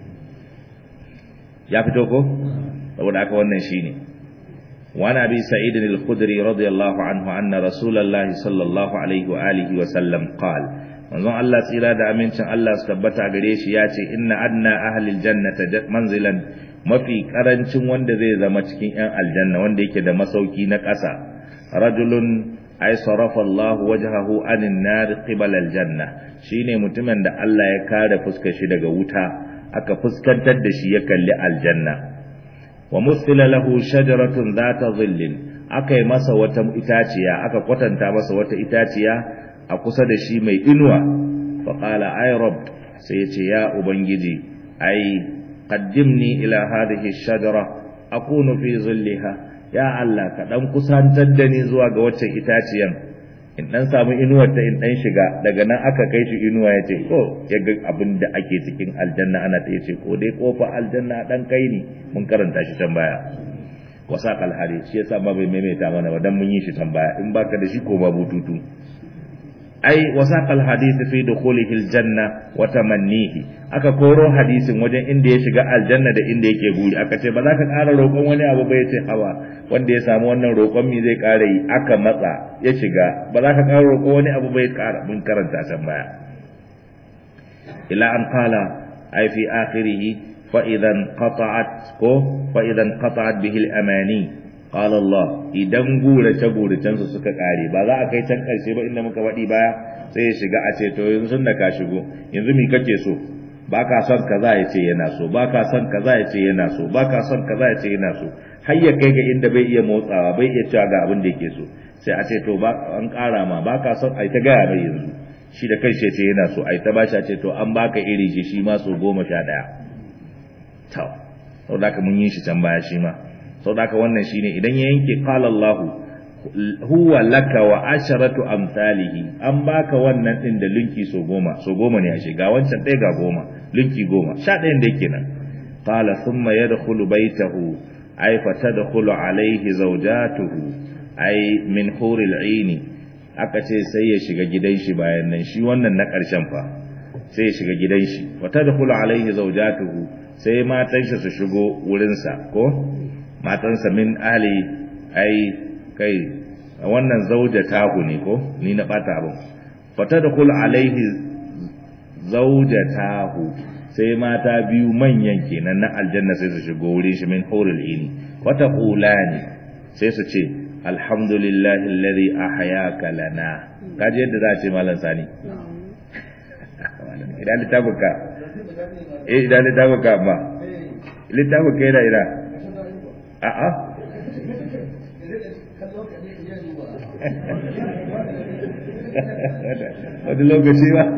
S1: ya fito ko saboda aka wannan shine وعن أبي سعيد الخدري رضي الله عنه أن رسول الله صلى الله عليه وآله وسلم قال manzon Allah tsira da amincin Allah su tabbata gare shi ya ce inna adna ahlil jannata manzilan mafi karancin wanda zai zama cikin yan aljanna wanda yake da masauki na ƙasa rajulun ay sarafa Allah wajhahu anin nar qibala aljanna shine mutumin da Allah ya kare fuskar shi daga wuta aka fuskantar da shi ya kalli aljanna wa musila lahu shajaratun zata dhillin aka yi masa wata itaciya aka kwatanta masa wata itaciya a kusa da shi mai inuwa faƙala ai rob sai ya ce ya ubangiji ai qaddimni ila hadhihi shajara akunu fi zilliha ya Allah ka dan kusantar da ni zuwa ga waccan itaciyan in dan samu inuwar ta in dan shiga daga nan aka kai shi inuwa yace ko yaga abin da ake cikin aljanna ana ta yace ko dai kofa aljanna dan kai ni mun karanta shi can baya wasaqal hadith shi yasa ba bai maimaita mana ba dan mun yi shi can baya in baka da shi ko babu tutu ai wasaqal hadith fi dukhulihi aljanna wa tamannihi aka koro hadisin wajen inda ya shiga aljanna da inda yake buri aka ce ba za ka ƙara roƙon wani abu ba yace hawa wanda ya samu wannan roƙon mi zai ƙara yi aka matsa ya shiga ba za ka ƙara roƙon wani abu ba ya ƙara mun karanta can baya ila an qala ai fi akhirih fa idan qata'at ko fa idan qata'at bihi al-amani qala Allah idan gurace guracen su suka kare ba za a kai can karshe ba inda muka faɗi baya sai ya shiga a ce to yanzu da ka shigo yanzu mi kake so ba ka son kaza ya ce yana so ba ka son kaza ya ce yana so ba ka son kaza ya ce yana so har ya kai ga inda bai iya motsawa bai iya cewa ga abin da yake so sai a ce to ba an ƙara ma ba ka son ai ta gaya mai yanzu shi da kai ce yana so ai ta bashi a ce to an baka iri shi shi ma so goma sha ɗaya to sau da mun yi shi can baya shi ma sau da wannan shine idan ya yanke qala Allahu huwa laka wa asharatu amsalihi an baka wannan din da linki so goma so goma ne ashe ga wancan ɗaya ga goma linki goma sha ɗayan da yake nan qala thumma yadkhulu baytahu ay fatadkhulu alayhi zawjatuhu ay min huril aini aka ce sai ya shiga gidan shi bayan nan shi wannan na ƙarshen fa sai ya shiga gidan shi fatadkhulu alayhi zawjatuhu sai matan shi su shigo wurin sa ko matansa min ahli ai kai wannan zauja tahu ne ko ni na bata abin fatadkhul alaihi zauja tahu sai mata biyu manyan kenan na aljanna sai su shigo wurin shi min hurul ini wata qulani sai su ce alhamdulillahi alladhi ahyaka lana kaje yadda za a ce malam sani idan littafuka eh idan littafuka amma littafuka yana ina a'a wani lokaci ba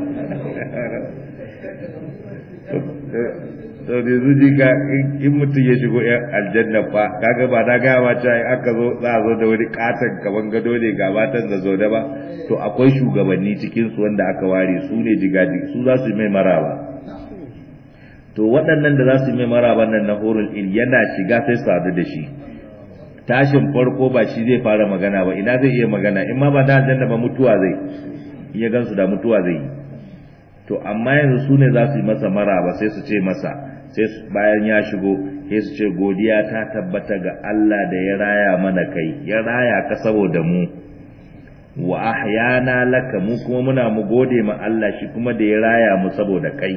S1: to da zuji ga in mutum ya shigo yan aljanna fa kaga ba na gaya ma cewa aka zo za a zo da wani katon kaman gado ne ga matan da zo da ba to akwai shugabanni cikin su wanda aka ware su ne jigaji su za su yi mai maraba to waɗannan da za su yi mai maraba nan na horul il yana shiga sai su sadu da shi tashin farko ba shi zai fara magana ba ina zai iya magana in ma ba da aljanna ba mutuwa zai iya gansu da mutuwa zai yi to amma yanzu su ne za su yi masa maraba sai su ce masa sai bayan ya shigo sai su ce godiya ta tabbata ga Allah da ya raya mana kai ya raya ka saboda mu wa ahyana laka mu kuma muna mu gode ma Allah shi kuma da ya raya mu saboda kai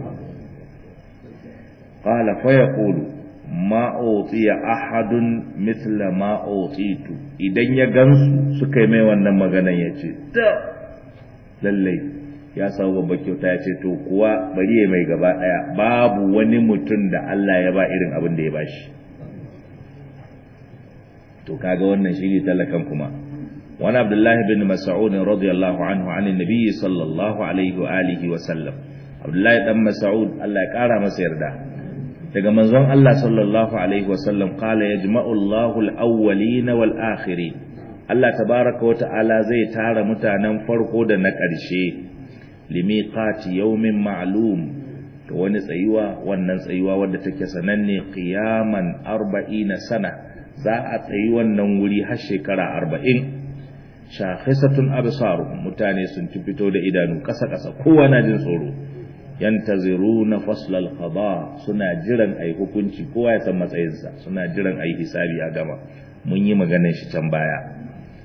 S1: qala fa yaqulu ma utiya ahadun mithla ma utitu idan ya gansu suka yi mai wannan maganan ya ce ta lallai ya samu babbar kyauta ya ce to kuwa bari ya mai gaba daya babu wani mutum da Allah ya ba irin abin da ya bashi to kaga wannan shine talakan kuma wani abdullahi bin mas'ud radiyallahu anhu an annabi sallallahu alaihi wa alihi wa sallam abdullahi dan mas'ud Allah ya kara masa yarda daga manzon Allah sallallahu alaihi wa sallam qala yajma'u Allahu al-awwalin wal akhirin Allah tabaraka wa ta'ala zai tara mutanen farko da na ƙarshe limiqati yawmin ma'lum to wani tsayuwa wannan tsayuwa wadda take sananne qiyaman 40 sana za a tsayi wannan wuri har shekara 40 shakhisatun absaruhum mutane sun ci fito da idanu kasa kasa kowa na jin tsoro yantaziruna fasl al-qada suna jiran ai hukunci kowa ya san matsayinsa suna jiran ai hisabi a gama mun yi maganar shi can baya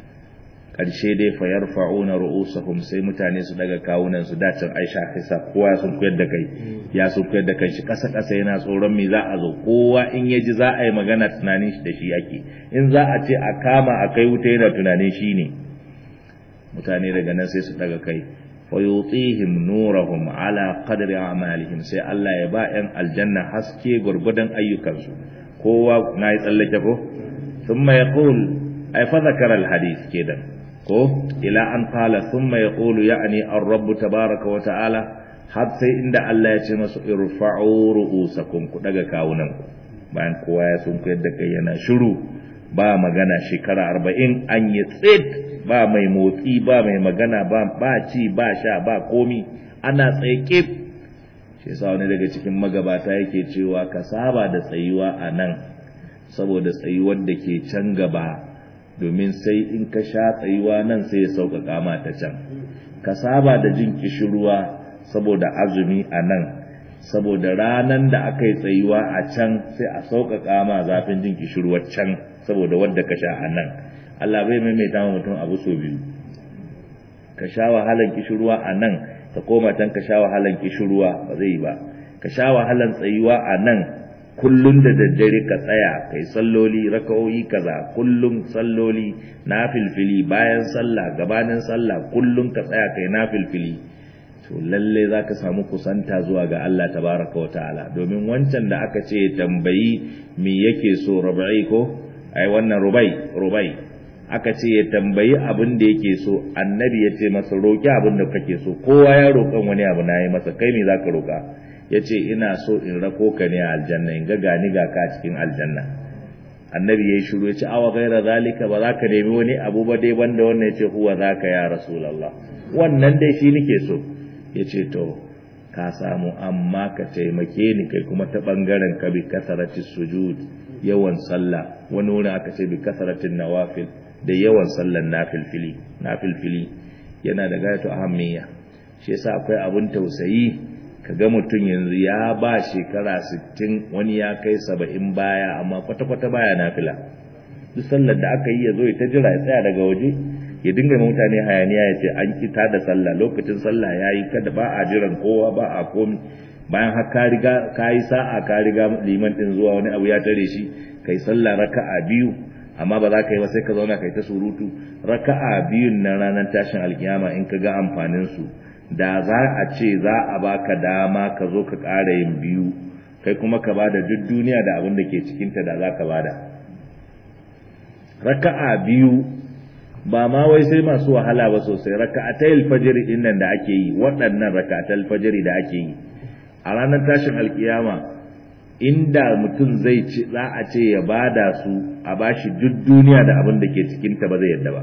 S1: ƙarshe dai fa yarfa'una ru'usahum sai mutane su daga kawunan su dacin Aisha kisa kowa sun koyar da kai ya sun koyar da kai shi kasa kasa yana tsoron me za a zo kowa in ya ji za a yi magana tunanin shi da shi yake in za a ce a kama a kai wuta yana tunanin shi ne mutane daga nan sai su daga kai fa yutihim nurahum ala qadri a'malihim sai Allah ya ba yan aljanna haske gurgudan ayyukansu kowa na yi tsallake ko thumma yaqul ay fa zakara al-hadith kenan ko ila an qala thumma yaqulu ya'ni ar-rabb tabaaraka wa ta'ala har sai inda Allah ya ce masu irfa'u ru'usakum ku daga kawunan ku bayan kowa ya sun ku yadda kai yana shiru ba magana shekara 40 an yi tsit ba mai motsi ba mai magana ba ba ci ba sha ba komi ana tsaye kif shi yasa wani daga cikin magabata yake cewa ka saba da tsayuwa a nan saboda tsayuwar da ke can gaba domin sai in ka sha tsayuwa nan sai ya sauƙaƙa ma ta can ka saba da jin kishirwa saboda azumi a nan saboda ranan da aka yi tsayuwa a can sai a sauƙaƙa ma zafin jin kishirwar can saboda wadda ka sha a nan Allah bai maimaita ma mutum abu so biyu ka sha wahalan kishirwa a nan ka koma can ka sha wahalan kishirwa ba zai yi ba ka sha wahalan tsayuwa a nan kullum da daddare ka tsaya kai salloli raka'o'i kaza kullum salloli nafilfili bayan sallah gabanin sallah kullum ka tsaya kai nafilfili to lalle za ka samu kusanta zuwa ga Allah tabaraka wa ta'ala domin wancan da aka ce tambayi me yake so rubai ko ai wannan rubai rubai aka ce ya tambayi abin da yake so annabi ya ce masa roki abin da kake so kowa ya roƙan wani abu na yi masa kai me za ka roƙa ya ce ina so in rako ka ne a aljanna in ga gani ga ka cikin aljanna annabi ya yi shiru ya ce awa gaira zalika ba za ka nemi wani abu ba dai banda wannan ya ce huwa za ka ya rasulallah wannan dai shi nake so ya ce to ka samu amma ka taimake ni kai kuma ta ɓangaren ka bi kasarati sujud yawan sallah wani wurin aka ce bi kasaratin nawafil da yawan sallan nafilfili nafilfili yana da gayatu ahammiya shi yasa akwai abun tausayi kaga mutum yanzu ya ba shekara 60 wani ya kai 70 baya amma kwata-kwata baya nafila duk sallar da aka yi ya zo ya ta jira ya tsaya daga waje ya dinga mutane hayaniya ya ce an kita da sallah lokacin sallah ya yi kada ba a jiran kowa ba a komi bayan har ka riga ka yi sa'a ka riga liman din zuwa wani abu ya tare shi kai sallah raka'a biyu amma ba za ka yi ba sai ka zauna kai ta surutu raka'a biyun na ranar tashin alkiyama in ka ga amfanin su da za a ce za a baka dama ka zo ka ƙara yin biyu kai kuma ka bada duk duniya da abin da ke cikinta da za ka bada raka'a biyu ba ma wai sai masu wahala ba sosai raka'atai alfajiri din nan da ake yi waɗannan raka'atai alfajiri da ake yi a ranar tashin alkiyama inda mutum zai ci za a ce ya bada su a bashi duk duniya da abin da ke cikinta ba zai yadda ba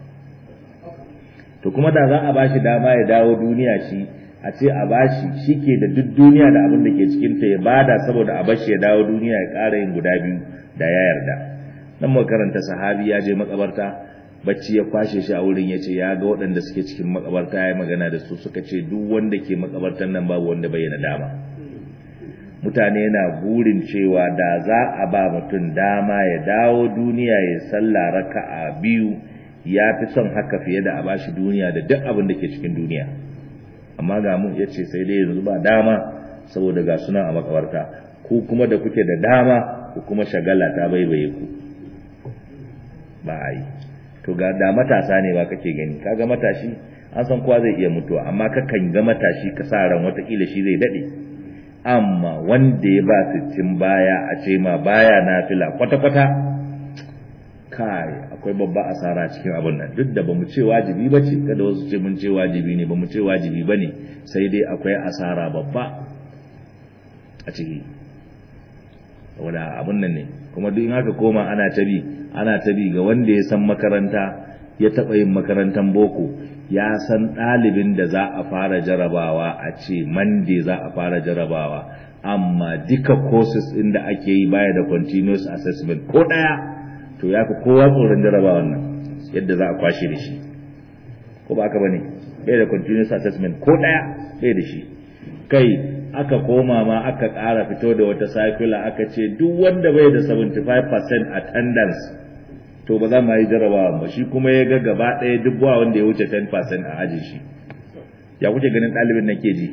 S1: to kuma da za a bashi dama ya dawo duniya shi a ce a bashi shi ke da duk duniya da abin da ke cikinta ya bada saboda a bashi ya dawo duniya ya ƙara yin guda biyu da ya yarda nan makaranta sahabi ya je makabarta bacci ya kwashe shi a wurin ya ce ya ga waɗanda suke cikin makabarta ya yi magana da su suka ce duk wanda ke makabartan nan babu wanda bayyana dama mutane na burin cewa da za a ba mutum dama ya dawo duniya ya sallah raka'a biyu ya fi son haka fiye da a bashi duniya da duk abin da ke cikin duniya amma ga mu ya ce sai dai yanzu ba dama saboda ga suna a makabarta ku kuma da kuke da dama ku kuma shagala ta baibaye ku ba a yi to ga da matasa ne ba kake gani kaga matashi an san kowa zai iya mutuwa amma kakan ga matashi ka sa ran watakila shi zai dade amma wanda ya ba sittin baya a ce ma baya nafila kwata-kwata kai akwai babba asara cikin abin nan duk da bamu ce wajibi ba ce kada wasu ce mun ce wajibi ne bamu ce wajibi ba ne sai dai akwai asara babba a ciki saboda abin nan ne kuma duk in haka koma ana ta bi ana ta bi ga wanda ya san makaranta ya taɓa yin makarantar boko ya san ɗalibin da za a fara jarabawa a ce mande za a fara jarabawa amma duka courses ɗin da ake yi baya da continuous assessment ko ɗaya to ya fi kowa tsoron jarabawan nan yadda za a kwashe da shi ko ba aka bane bai da continuous assessment ko ɗaya bai da shi kai aka koma ma aka ƙara fito da wata circular aka ce duk wanda bai da 75% attendance to ba za mu yi jarabawa ba shi kuma ya ga gaba ɗaya duk ba wanda ya wuce 10% a aji shi ya kuke ganin ɗalibin nan ke ji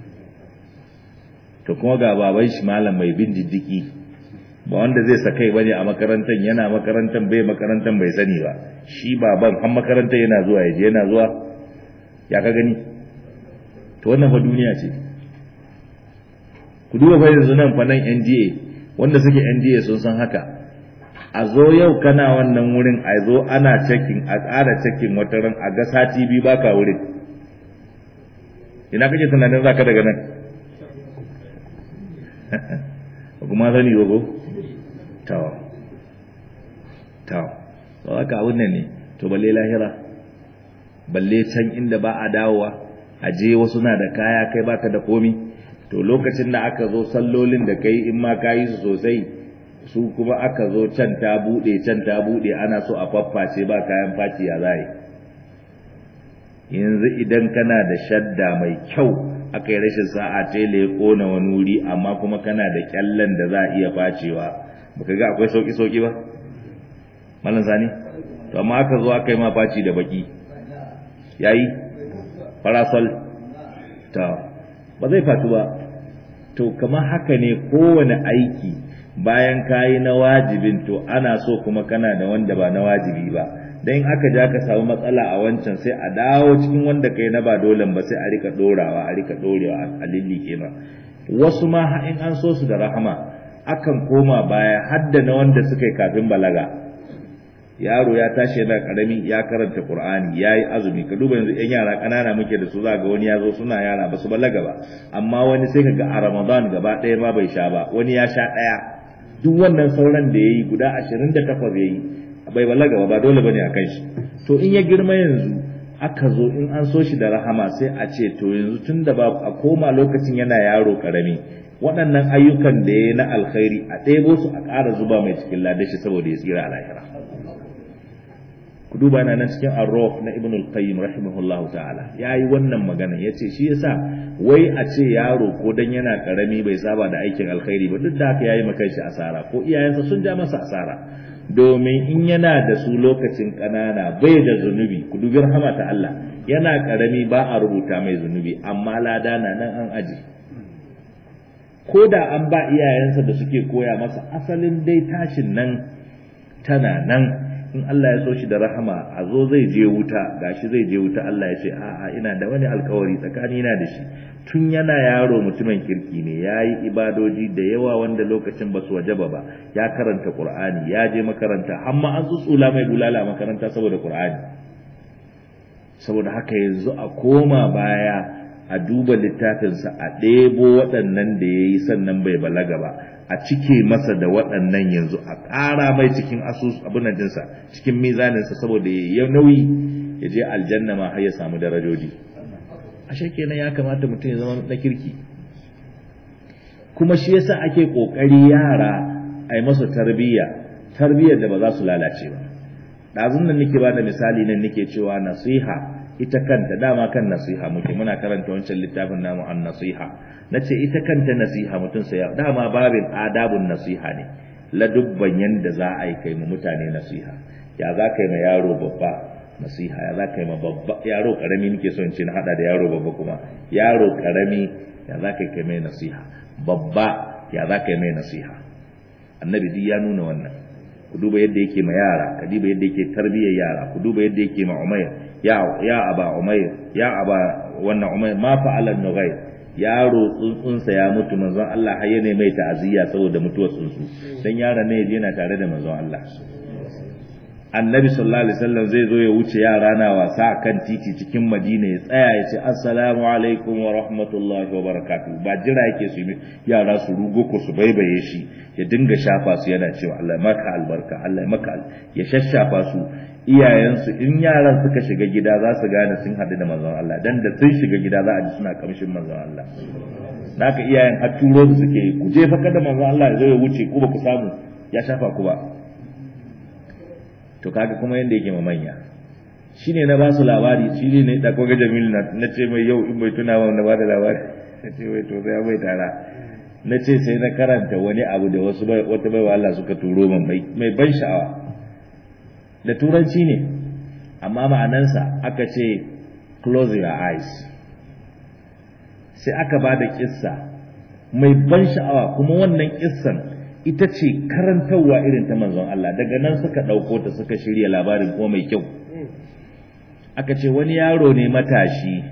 S1: to kuma ga baban shi malam mai bin diddiki ba wanda zai sakai ba ne a makarantar yana makarantar bai makarantar bai sani ba shi baban har makarantar yana zuwa ya je yana zuwa ya ka gani to wannan fa duniya ce ku duba fa yanzu nan fa nan NDA wanda suke NDA sun san haka a zo yau kana wannan wurin a zo ana checking a ƙara checking wata ran a ga sati biyu baka wurin ina kake tunanin zaka daga nan kuma sani ba ko to to to haka abun nan ne to balle lahira balle can inda ba a dawowa a je wasu na da kaya kai baka da komi to lokacin da aka zo sallolin da kai in ma ka yi su sosai su kuma aka zo can ta bude can ta bude ana so a fafface ba kayan faci ya zai yanzu idan kana da shadda mai kyau aka yi rashin sa'a tele ya kona wani wuri amma kuma kana da kyallen da za a iya facewa baka ga akwai sauki sauki ba malam sani to amma aka zo aka yi ma faci da baki yayi parasol ta ba zai fatu ba to kamar haka ne kowane aiki bayan kayi na wajibin to ana so kuma kana da wanda ba na wajibi ba dan in aka ja ka samu matsala a wancan sai a dawo cikin wanda kai na ba dole ba sai a rika dorawa a rika dorewa a lillike ma wasu ma in an so su da rahama akan koma baya hadda na wanda suka yi kafin balaga yaro ya tashi yana karami ya karanta qur'ani yayi azumi ka duba yanzu yan yara kanana muke da su za ga wani ya zo suna yara ba su balaga ba amma wani sai ka ga a ramadan gaba ɗaya ma bai sha ba wani ya sha ɗaya duk wannan sauran da yayi guda 28 yayi bai balaga ba ba dole bane a kan shi to in ya girma yanzu aka zo in an so shi da rahama sai a ce to yanzu tun da ba a koma lokacin yana yaro karami waɗannan ayyukan da ya na alkhairi a ɗebo su a ƙara zuba mai cikin ladashi saboda ya tsira a lahira ku duba na nan cikin arrof na ibn al-qayyim rahimahullahu ta'ala yayi wannan magana yace shi yasa wai a ce yaro ko dan yana karami bai saba da aikin alkhairi ba duk da haka yayi maka shi asara ko iyayensa sun ja masa asara domin in yana da su lokacin kanana bai da zunubi ku dubi rahama ta Allah yana karami ba a rubuta mai zunubi amma lada na nan an aji ko da an ba iyayensa da suke koya masa asalin dai tashin nan tana nan in Allah ya so shi da rahama a zo zai je wuta gashi zai je wuta Allah ya ce a'a ina da wani alkawari tsakani na da shi tun yana yaro mutumin kirki ne ya yi ibadoji da yawa wanda lokacin ba su wajaba ba ya karanta qur'ani ya je makaranta amma an tsutsula mai bulala a makaranta saboda qur'ani saboda haka yanzu a koma baya a duba littafinsa a ɗebo waɗannan da ya yi sannan bai balaga ba a cike masa da waɗannan yanzu a ƙara mai cikin asus abin jinsa cikin mizaninsa saboda ya nauyi ya je aljanna ma har ya samu darajoji ashe kenan ya kamata mutum ya zama na kirki kuma shi yasa ake kokari yara a yi masa tarbiyya tarbiyyar da ba za su lalace ba ɗazun nan nake ba da misali nan nake cewa nasiha ita kanta dama kan nasiha muke muna karanta wancan littafin namu an nasiha nace ita kanta nasiha mutum sai dama babin adabun nasiha ne ladubban yanda za a yi kai mu mutane nasiha ya za ka yi ma yaro babba nasiha ya za ka yi ma babba yaro karami nake son ce na hada da yaro babba kuma yaro karami ya za ka yi kai mai nasiha babba ya za ka yi mai nasiha annabi duk ya nuna wannan ku duba yadda yake ma yara ka duba yadda yake tarbiyyar yara ku duba yadda yake ma umayr ya ya aba umayr ya aba wannan umayr ma fa'ala nughayr yaro tsuntsunsa ya mutu manzon Allah har yana mai ta'aziyya saboda mutuwar tsuntsu dan yaron ne yana tare da manzon Allah annabi sallallahu alaihi wasallam zai zo ya wuce yara na wasa kan titi cikin madina ya tsaya ya ce assalamu alaikum wa rahmatullahi wa barakatuh ba jira yake su yi yara su rugo ko su baibaye shi ya dinga shafa su yana cewa Allah maka albarka Allah maka ya shashafa su iyayensu in yaran suka shiga gida za su gane sun haɗu da manzon Allah dan da sun shiga gida za a ji suna kamshin manzon Allah naka iyayen har turo su suke ku je fa kada manzon Allah ya zo ya wuce ku ba ku samu ya shafa ku ba to kaga kuma yanda yake manya shine na ba su labari shine ne da koga Jamil na ce mai yau in bai tuna ba na ba da labari na ce wai to sai bai tara na ce sai na karanta wani abu da wasu wata baiwa Allah suka turo min mai ban sha'awa da turanci ne amma ma'anansa aka ce close your eyes sai aka ba da kissa mai ban sha'awa kuma wannan kissan ita ce karantarwa irin ta manzon Allah daga nan suka ɗauko ta suka shirya labarin kuma mai kyau aka ce wani yaro ne matashi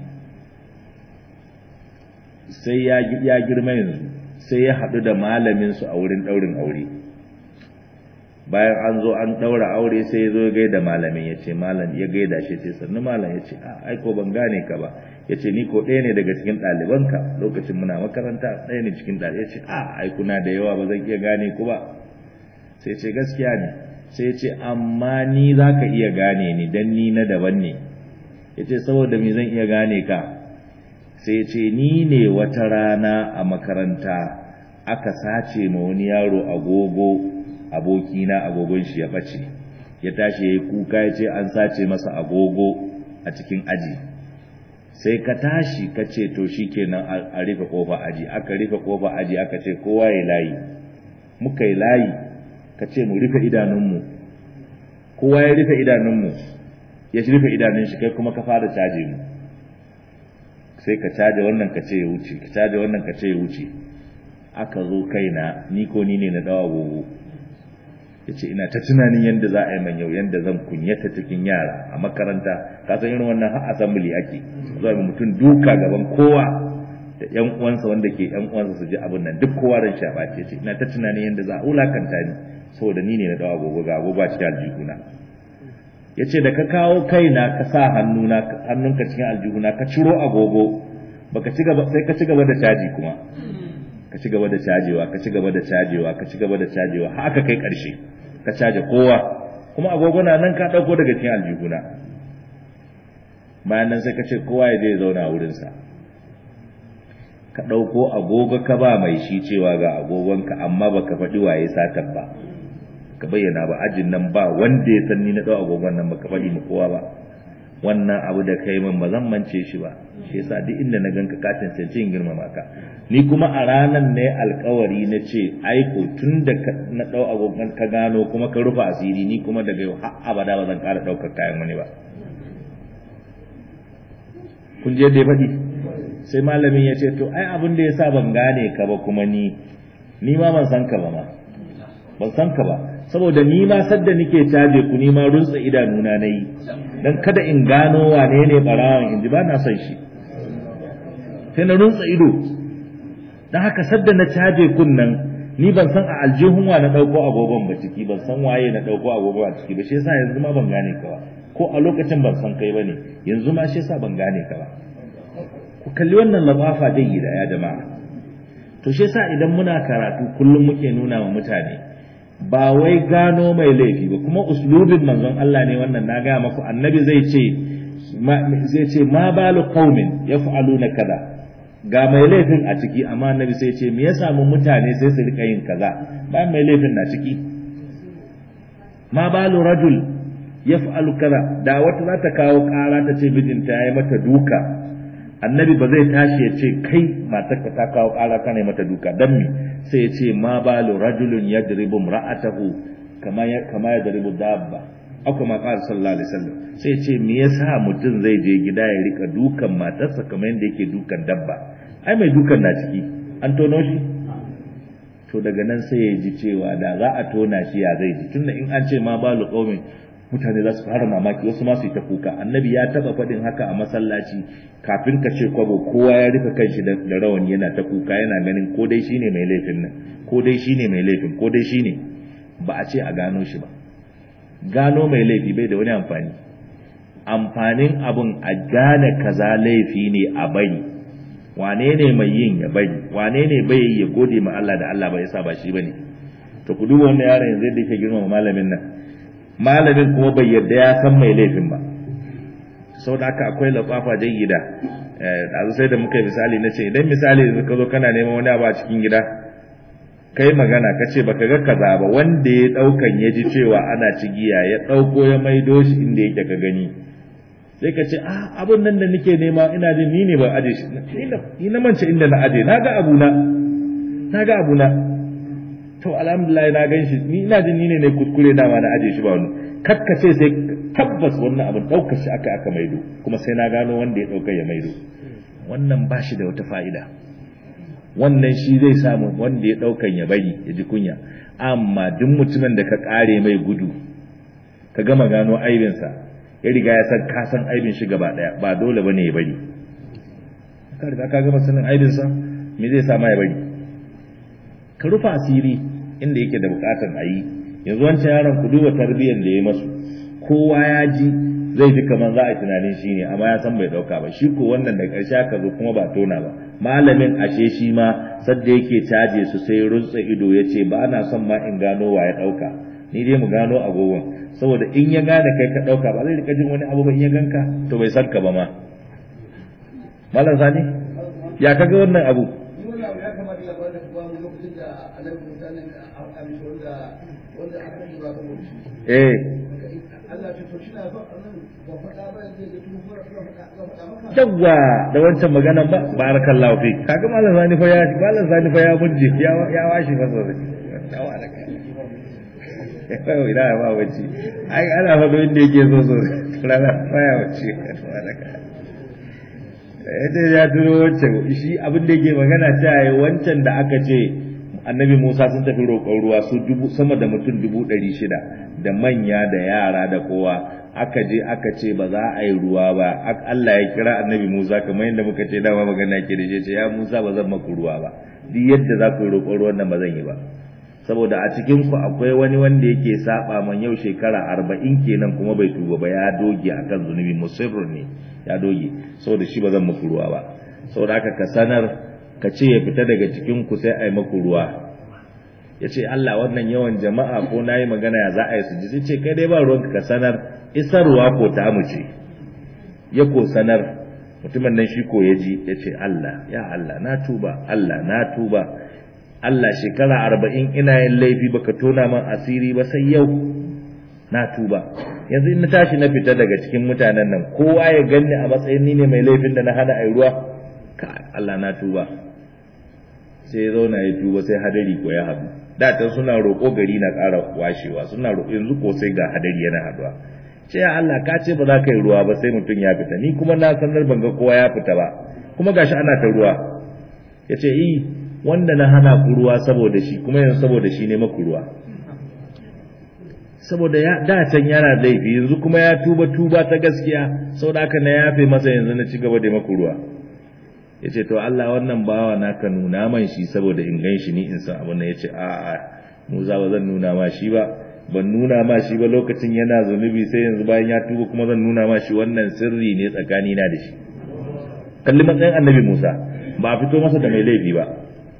S1: sai ya girma yanzu sai ya haɗu da malaminsu a wurin ɗaurin aure bayan an zo an ɗaura aure sai ya zo ya gaida malamin ya ce malam ya gaida shi ce sannu malam ya ce a aiko ban gane ka ba ya ce ni ko ɗaya ne daga cikin ɗalibanka lokacin muna makaranta ɗaya ne cikin ɗalibai ya ce a aikuna da yawa ba zan iya gane ku ba sai ce gaskiya ne sai ce amma ni za ka iya gane ni dan ni na daban ne ya ce saboda me zan iya gane ka sai ce ni ne wata rana a makaranta aka sace ma wani yaro agogo abokina agogon shi ya ɓace ya tashi ya yi kuka ya ce an sace masa agogo a cikin aji sai ka tashi ka ce to shi kenan a rufe kofa aji aka rufe kofa aji aka ce kowa ya layi muka yi layi ka ce mu rufe idanunmu kowa ya rufe idanunmu ya rufe idanun shi kai kuma ka fara caje mu sai ka caje wannan ka ce ya wuce ka caje wannan ka ce ya wuce aka zo kaina ni ko ni ne na dawa gogo ya ce ina ta tunanin yadda za a yi man yau yadda zan kunyata cikin yara a makaranta ka san irin wannan har assembly ake zuwa ga mutum duka gaban kowa da yan uwansa wanda ke yan uwansa su ji abin nan duk kowa ran shafa ce ce ina ta tunanin yadda za a wulakanta ni saboda ni ne na dawa gogo ga agogo a cikin aljihuna ya ce da ka kawo kaina ka sa hannuna hannunka cikin aljihuna ka ciro agogo baka ci gaba sai ka ci gaba da caji kuma ka ci gaba da cajewa ka ci gaba da cajewa ka ci gaba da cajewa har aka kai karshe ka caje kowa kuma agogo na nan ka dauko daga cikin aljihuna bayan nan sai ka ce kowa ya je ya zauna a wurinsa ka dauko agogo ka ba mai shi cewa ga agogonka amma baka faɗi waye satan ba ka bayyana ba ajin nan ba wanda ya san ni na dau agogon nan baka faɗi mu kowa ba wannan abu da kai min ba zan mance shi ba shi yasa duk inda na ganka ka tantance in girmama ka ni kuma a ranan ne alkawari na ce aiko tun da na dau agogon ka gano kuma ka rufa asiri ni kuma daga yau har abada ba zan ƙara ɗaukar kayan wani ba kun je da ya faɗi sai malamin ya ce to ai abin da yasa ban gane ka ba kuma ni ni ma ban san ka ba ma ban san ka ba saboda ni ma sadda nike caje ku ni ma runtsa idanuna na yi dan kada in gano wane ne barawan in ji ba na son shi sai na runtsa ido dan haka sadda na caje kun nan ni ban san a aljihun wa na dauko agogon ba ciki ban san waye na dauko agogon a ciki ba shi yasa yanzu ma ban gane ka ba ko a lokacin ban san kai bane yanzu ma shi yasa ban gane ka ba ku kalli wannan labafa dai da ya jama'a to shi yasa idan muna karatu kullum muke nuna wa mutane ba wai gano mai laifi ba kuma uslubin manzon Allah ne wannan na gaya maku annabi zai ce zai ce ma balu qaumin yaf'aluna kaza ga mai laifin a ciki amma annabi sai ce me ya samu mutane sai su rika yin kaza ba mai laifin na ciki ma balu rajul yaf'alu kaza da wata za ta kawo kara ta ce mijinta yayi mata duka annabi ba zai tashi ya ce kai matarka ta kawo kara kana mata duka dan me sai ya ce ma balu rajulun yadribu imra'atahu kama ya kama yadribu dabba aka ma qala sallallahu alaihi wasallam sai ya ce me yasa mutum zai je gida ya rika dukan matarsa kamar yadda yake dukan dabba ai mai dukan na ciki an tono shi to daga nan sai ya ji cewa da za a tona shi ya zai ji tunda in an ce ma balu qaumin mutane za su fara mamaki wasu ma su yi ta kuka annabi ya taba faɗin haka a masallaci kafin ka ce kwabo kowa ya rufe kanshi da rawani yana ta kuka yana ganin ko dai shine mai laifin nan ko dai shine mai laifin ko dai shine ba a ce a gano shi ba gano mai laifi bai da wani amfani amfanin abun a gane kaza laifi ne a bari wane ne mai yin ya bari wane ne bai ya gode ma Allah da Allah ba yasa ba shi bane to ku duba wannan yaron yanzu da yake girmama malamin nan malamin kuma bai yarda ya san mai laifin ba sau da haka akwai lafafa jayyida ɗazu sai da muka yi misali na ce idan misali yanzu ka zo kana neman wani abu a cikin gida kai magana ka ce baka ga kaza ba wanda ya ɗaukan ya ji cewa ana cigiya ya ɗauko ya maido shi inda yake ka gani sai ka ce ah abun nan da nake nema ina jin ni ne ba aje shi ni na mance inda na aje na ga abuna na ga abuna to alhamdulillah na gan shi ni ina jin ni ne ne kuskure dama na aje shi ba wani kakkace sai tabbas wannan abin ɗaukar shi aka aka maido kuma sai na gano wanda ya ɗauka ya maido wannan ba shi da wata fa'ida wannan shi zai samu wanda ya ɗaukan ya bari ya ji kunya amma duk mutumin da ka ƙare mai gudu ka gama gano aibinsa ya riga ya san ka san aibin shi gaba ɗaya ba dole bane ya bari ka riga ka gama sanin aibinsa me zai sa ma ya bari ka rufa asiri inda yake da buƙatar a yi yanzu wancan yaron ku duba tarbiyyar da ya masu kowa ya ji zai ji kamar za a tunanin shi ne amma ya san bai dauka ba shi ko wannan da ƙarshe aka zo kuma ba tona ba malamin ashe shi ma sadda yake caje su sai runtsa ido ya ce ba na son ma in gano wa ya dauka ni dai mu gano agogon saboda in ya gane kai ka dauka ba zai rika jin wani abu ba in ya ganka to bai san ka ba ma malam sani ya kaga wannan abu eh yawwa da wancan maganan ba barakallahu fi kaga malam zani fa ya malam zani fa ya murje ya ya washi fa sosai yawa da kai yau ina ba wace ai ana fa inda yake so so rana fa ya wace ita ya turo wancan shi abin da yake magana ta yi wancan da aka ce annabi Musa sun tafi roƙon ruwa su dubu sama da mutum dubu ɗari shida da manya da yara da kowa aka je aka ce ba za a yi ruwa ba Allah ya kira annabi Musa kamar yadda muka ce dama magana ke da ce ya Musa ba zan maku ruwa ba duk yadda za ku yi roƙon ruwan nan ba zan yi ba saboda a cikin ku akwai wani wanda yake saba man yau shekara arba'in kenan kuma bai tuba ba ya doge akan zunubi musirrun ne ya doge saboda shi ba zan maku ruwa ba saboda haka ka sanar ka ce ya fita daga cikin ku sai a yi maku ruwa ya ce Allah wannan yawan jama'a ko na yi magana ya za a yi su ji sai ce kai dai ba ruwanka ka sanar isarwa ko ta ce ya ko sanar mutumin nan shi ko ya ji ya ce Allah ya Allah na tuba Allah na tuba Allah shekara arba'in ina yin laifi baka tona man asiri ba sai yau na tuba yanzu in na tashi na fita daga cikin mutanen nan kowa ya ganni a matsayin ni ne mai laifin da na hana ai ruwa ka Allah na tuba sai ya zauna ya tuba sai hadari ko ya haɗu da ta suna roƙo gari na ƙara washewa suna roƙo yanzu ko sai ga hadari yana haɗuwa ce ya Allah ka ce ba za ka yi ruwa ba sai mutum ya fita ni kuma na sanar ban ga kowa ya fita ba kuma gashi ana ta ruwa ya ce yi wanda na hana ku ruwa saboda shi kuma yanzu saboda shi ne maku ruwa saboda ya da can yana laifi yanzu kuma ya tuba tuba ta gaskiya saboda haka na yafe masa yanzu na ci gaba da maku ruwa ya ce to Allah wannan bawa naka nuna man shi saboda in gan shi ni in san abin nan ya ce a a Musa ba zan nuna ma shi ba ban nuna ma shi ba lokacin yana zunubi sai yanzu bayan ya tuba kuma zan nuna ma shi wannan sirri ne tsakani na da shi kalli matsayin annabi Musa ba a fito masa da mai laifi ba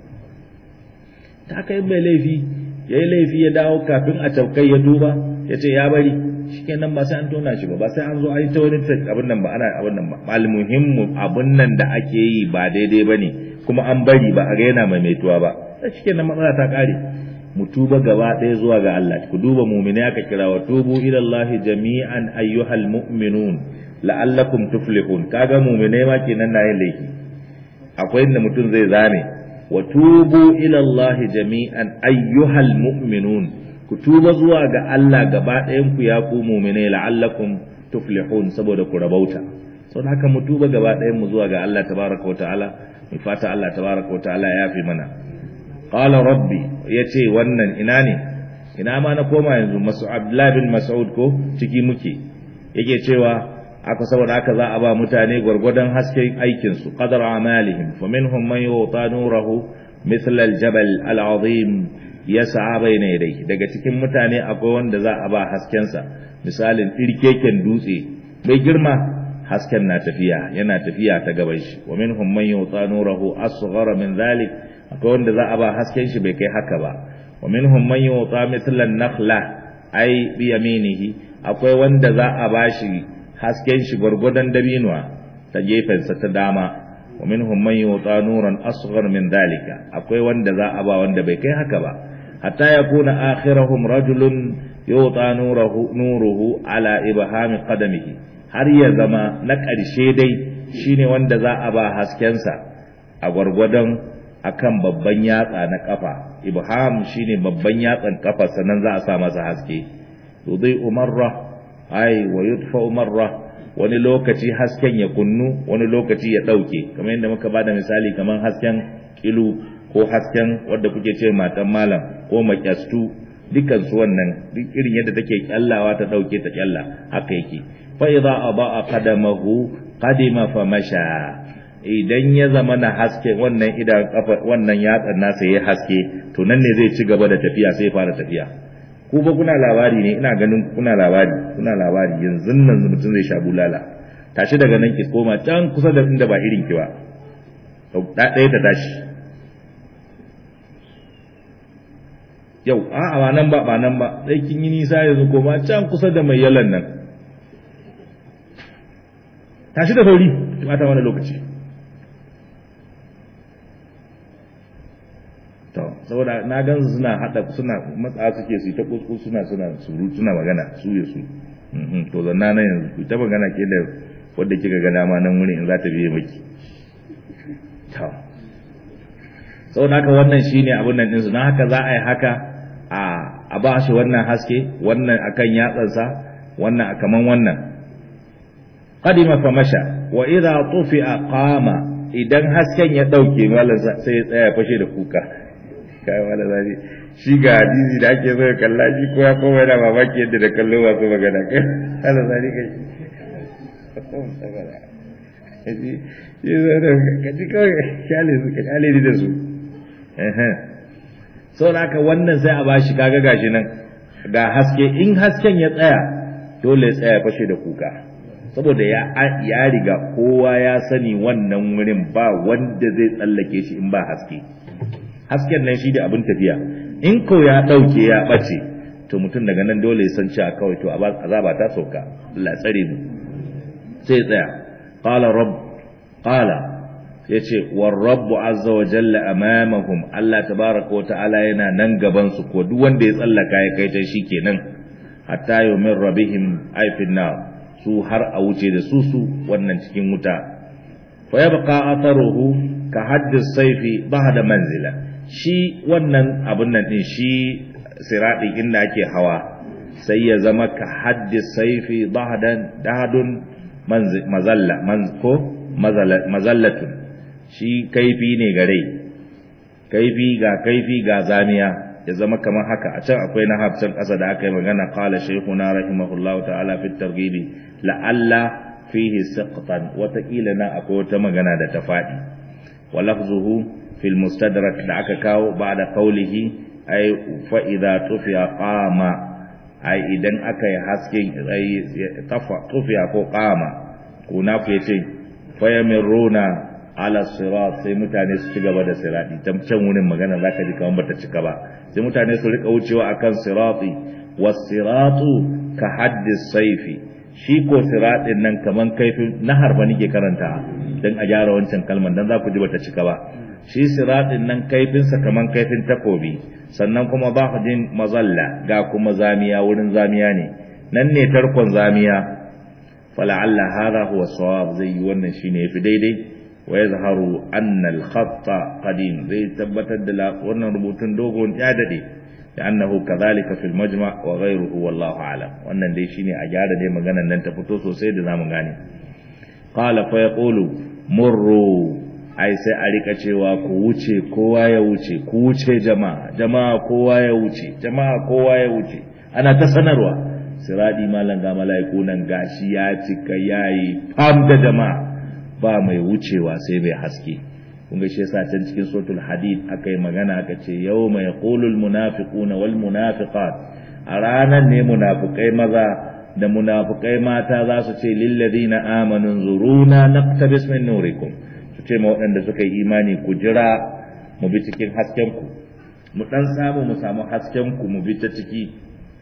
S1: ta haka yin mai laifi ya yi laifi ya dawo kafin a caukai ya duba ya ce ya bari shikenan ba sai an tona shi ba ba sai an zo an yi ta wani abin nan ba ana abin nan ba almuhimmu abin nan da ake yi ba daidai ba ne kuma an bari ba a ga yana maimaituwa ba sai shikenan matsala ta kare mu tuba gaba ɗaya zuwa ga Allah ku duba mu'mini aka kira wa tubu ila Allah jami'an ayyuhal mu'minun la'allakum tuflihun kaga mu'minai ma kenan na yin laifi akwai inda mutum zai zane wa tubu ila Allah jami'an ayyuhal mu'minun ku tuba zuwa ga Allah gaba ɗayan ku ya ku mu'minai la'allakum tuflihun saboda ku rabauta saboda haka mu tuba gaba ɗayan mu zuwa ga Allah tabaraka wa ta'ala mu fata Allah tabaraka wa ta'ala ya fi mana qala rabbi yace wannan ina ne ina ma na koma yanzu masu Abdullah bin Mas'ud ko ciki muke yake cewa aka saboda haka za a ba mutane gwargwadon hasken aikin su qadar amalihim faminhum man yuta nurahu mithl al-jabal al-azim yas'a bayna yadayhi daga cikin mutane akwai wanda za a ba hasken sa misalin irkeken dutse mai girma hasken na tafiya yana tafiya ta gaban shi wa minhum man yuta nurahu asghara min dhalik akwai wanda za a ba hasken shi bai kai haka ba wa minhum man yuta mithl an-nakhla ay bi yaminihi akwai wanda za a ba shi hasken shi gwargwadon dabinuwa ta gefensa ta dama wa minhum man yuta nuran asghar min dhalika akwai wanda za a ba wanda bai kai haka ba hatta yakuna akhiruhum rajulun yuta nuruhu nuruhu ala ibhami qadamihi har ya zama na ƙarshe dai shine wanda za a ba haskensa a gwargwadon akan babban yatsa na kafa ibham shine babban yatsan kafa sannan za a sa masa haske yudai umarra ai wa yudfa marra wani lokaci hasken ya kunnu wani lokaci ya dauke kamar yadda muka bada misali kamar hasken kilu ko hasken wanda kuke ce matan malam ko makyastu dukkan su wannan duk irin yadda take kyallawa ta dauke ta kyalla haka yake fa idza adaa qadamahu qadima fa masha idan ya zama na haske wannan idan kafa wannan yatsan nasa yayi haske to nan ne zai ci gaba da tafiya sai fara tafiya ku ba kuna labari ne ina ganin kuna labari kuna labari yanzu nan mutum zai sha bulala tashi daga nan ki koma can kusa da inda ba irin ki ba da ɗaya ta tashi yau a ba nan ba ba nan ba sai kin yi nisa yanzu koma can kusa da mai yalan nan tashi da sauri ki bata wani lokaci to saboda na gan suna hada suna matsa suke su ta kuskus suna suna suru suna magana su ya su to zanna na yanzu ku ta magana ke da wanda kika ga dama nan wurin in za ta biye miki to saboda haka wannan shine abun nan din su dan haka za a yi haka a a ba shi wannan haske wannan akan yatsansa wannan a kaman wannan qadima fa masha wa idha tufi'a qama idan hasken ya dauke mallan sai ya tsaya fashe da kuka kai mallan zai shi ga hadisi da ake so ya kalla shi ko ya koma yana mamaki yadda da kallo masu magana kai mallan zai kai shi zai da kaji kawai kyale su ka kyale ni da su sau da haka wannan sai a bashi kaga gashi nan ga haske in hasken ya tsaya dole ya tsaya fashe da kuka saboda ya ya riga kowa ya sani wannan wurin ba wanda zai tsallake shi in ba haske hasken nan shi da abin tafiya in ko ya dauke ya bace to mutum daga nan dole ya san cewa kawai to azaba ta sauka Allah tsare mu sai tsaya qala rabb qala yace war rabbu azza wa jalla amamahum Allah tabaaraka wa ta'ala yana nan gaban su ko duk wanda ya tsallaka ya kai ta shikenan hatta yumin rabihim ay fin nar su har a wuce da su su wannan cikin wuta fa yabqa atharuhu ka haddis sayfi ba'da manzila shi wannan abun nan din shi sirati inda ake hawa sai ya zama ka haddis sayfi ba'dan dahadun mazalla ko mazallatun shi kaifi ne gare kaifi ga kaifi ga zamiya ya zama kamar haka a can akwai na hafsan ƙasa da aka yi magana qala shaykhuna rahimahullah ta'ala fi targhib la'alla fihi siqtan wataƙila na akwai wata magana da ta faɗi wa lafzuhu fil mustadrak da aka kawo ba'da qawlihi ay fa idza tufiya qama ai idan aka yi hasken tafa tufiya ko qama kuna ku yace fayamiruna ala sirat sai mutane su ci gaba da sirati ta can wurin magana zaka ji kamar bata cika ba sai mutane su rika wucewa akan sirati was-siratu ka haddi saifi shi ko siratin nan kaman kaifin nahar ba nake karanta dan a gyara wancan kalman dan za ku ji bata cika ba shi siratin nan kaifin sa kaman kaifin takobi sannan kuma ba jin mazalla ga kuma zamiya wurin zamiya ne nan ne tarkon zamiya fala'alla hadha huwa sawab zai yi wannan shine yafi daidai wa yazharu anna al-khatta qadim zai tabbatar da wannan rubutun dogon ya dade da annahu kadhalika fil majma' wa ghayruhu wallahu a'lam wannan dai shine a gyara dai maganar nan ta fito sosai da zamu gane qala fa yaqulu murru ai sai a rika cewa ku wuce kowa ya wuce ku wuce jama'a jama'a kowa ya wuce jama'a kowa ya wuce ana ta sanarwa siradi malam ga mala'iku nan gashi ya cika yayi fam da jama'a ba mai wucewa sai mai haske kun ga shi yasa can cikin suratul hadid akai magana aka ce yawma yaqulul munafiquna wal munafiqat a ranar ne munafikai maza da munafikai mata za su ce lil ladina amanu zuruna naqtabis min nurikum su ce ma waɗanda suka yi imani ku jira mu bi cikin hasken ku mu dan samu mu samu hasken ku mu bi ta ciki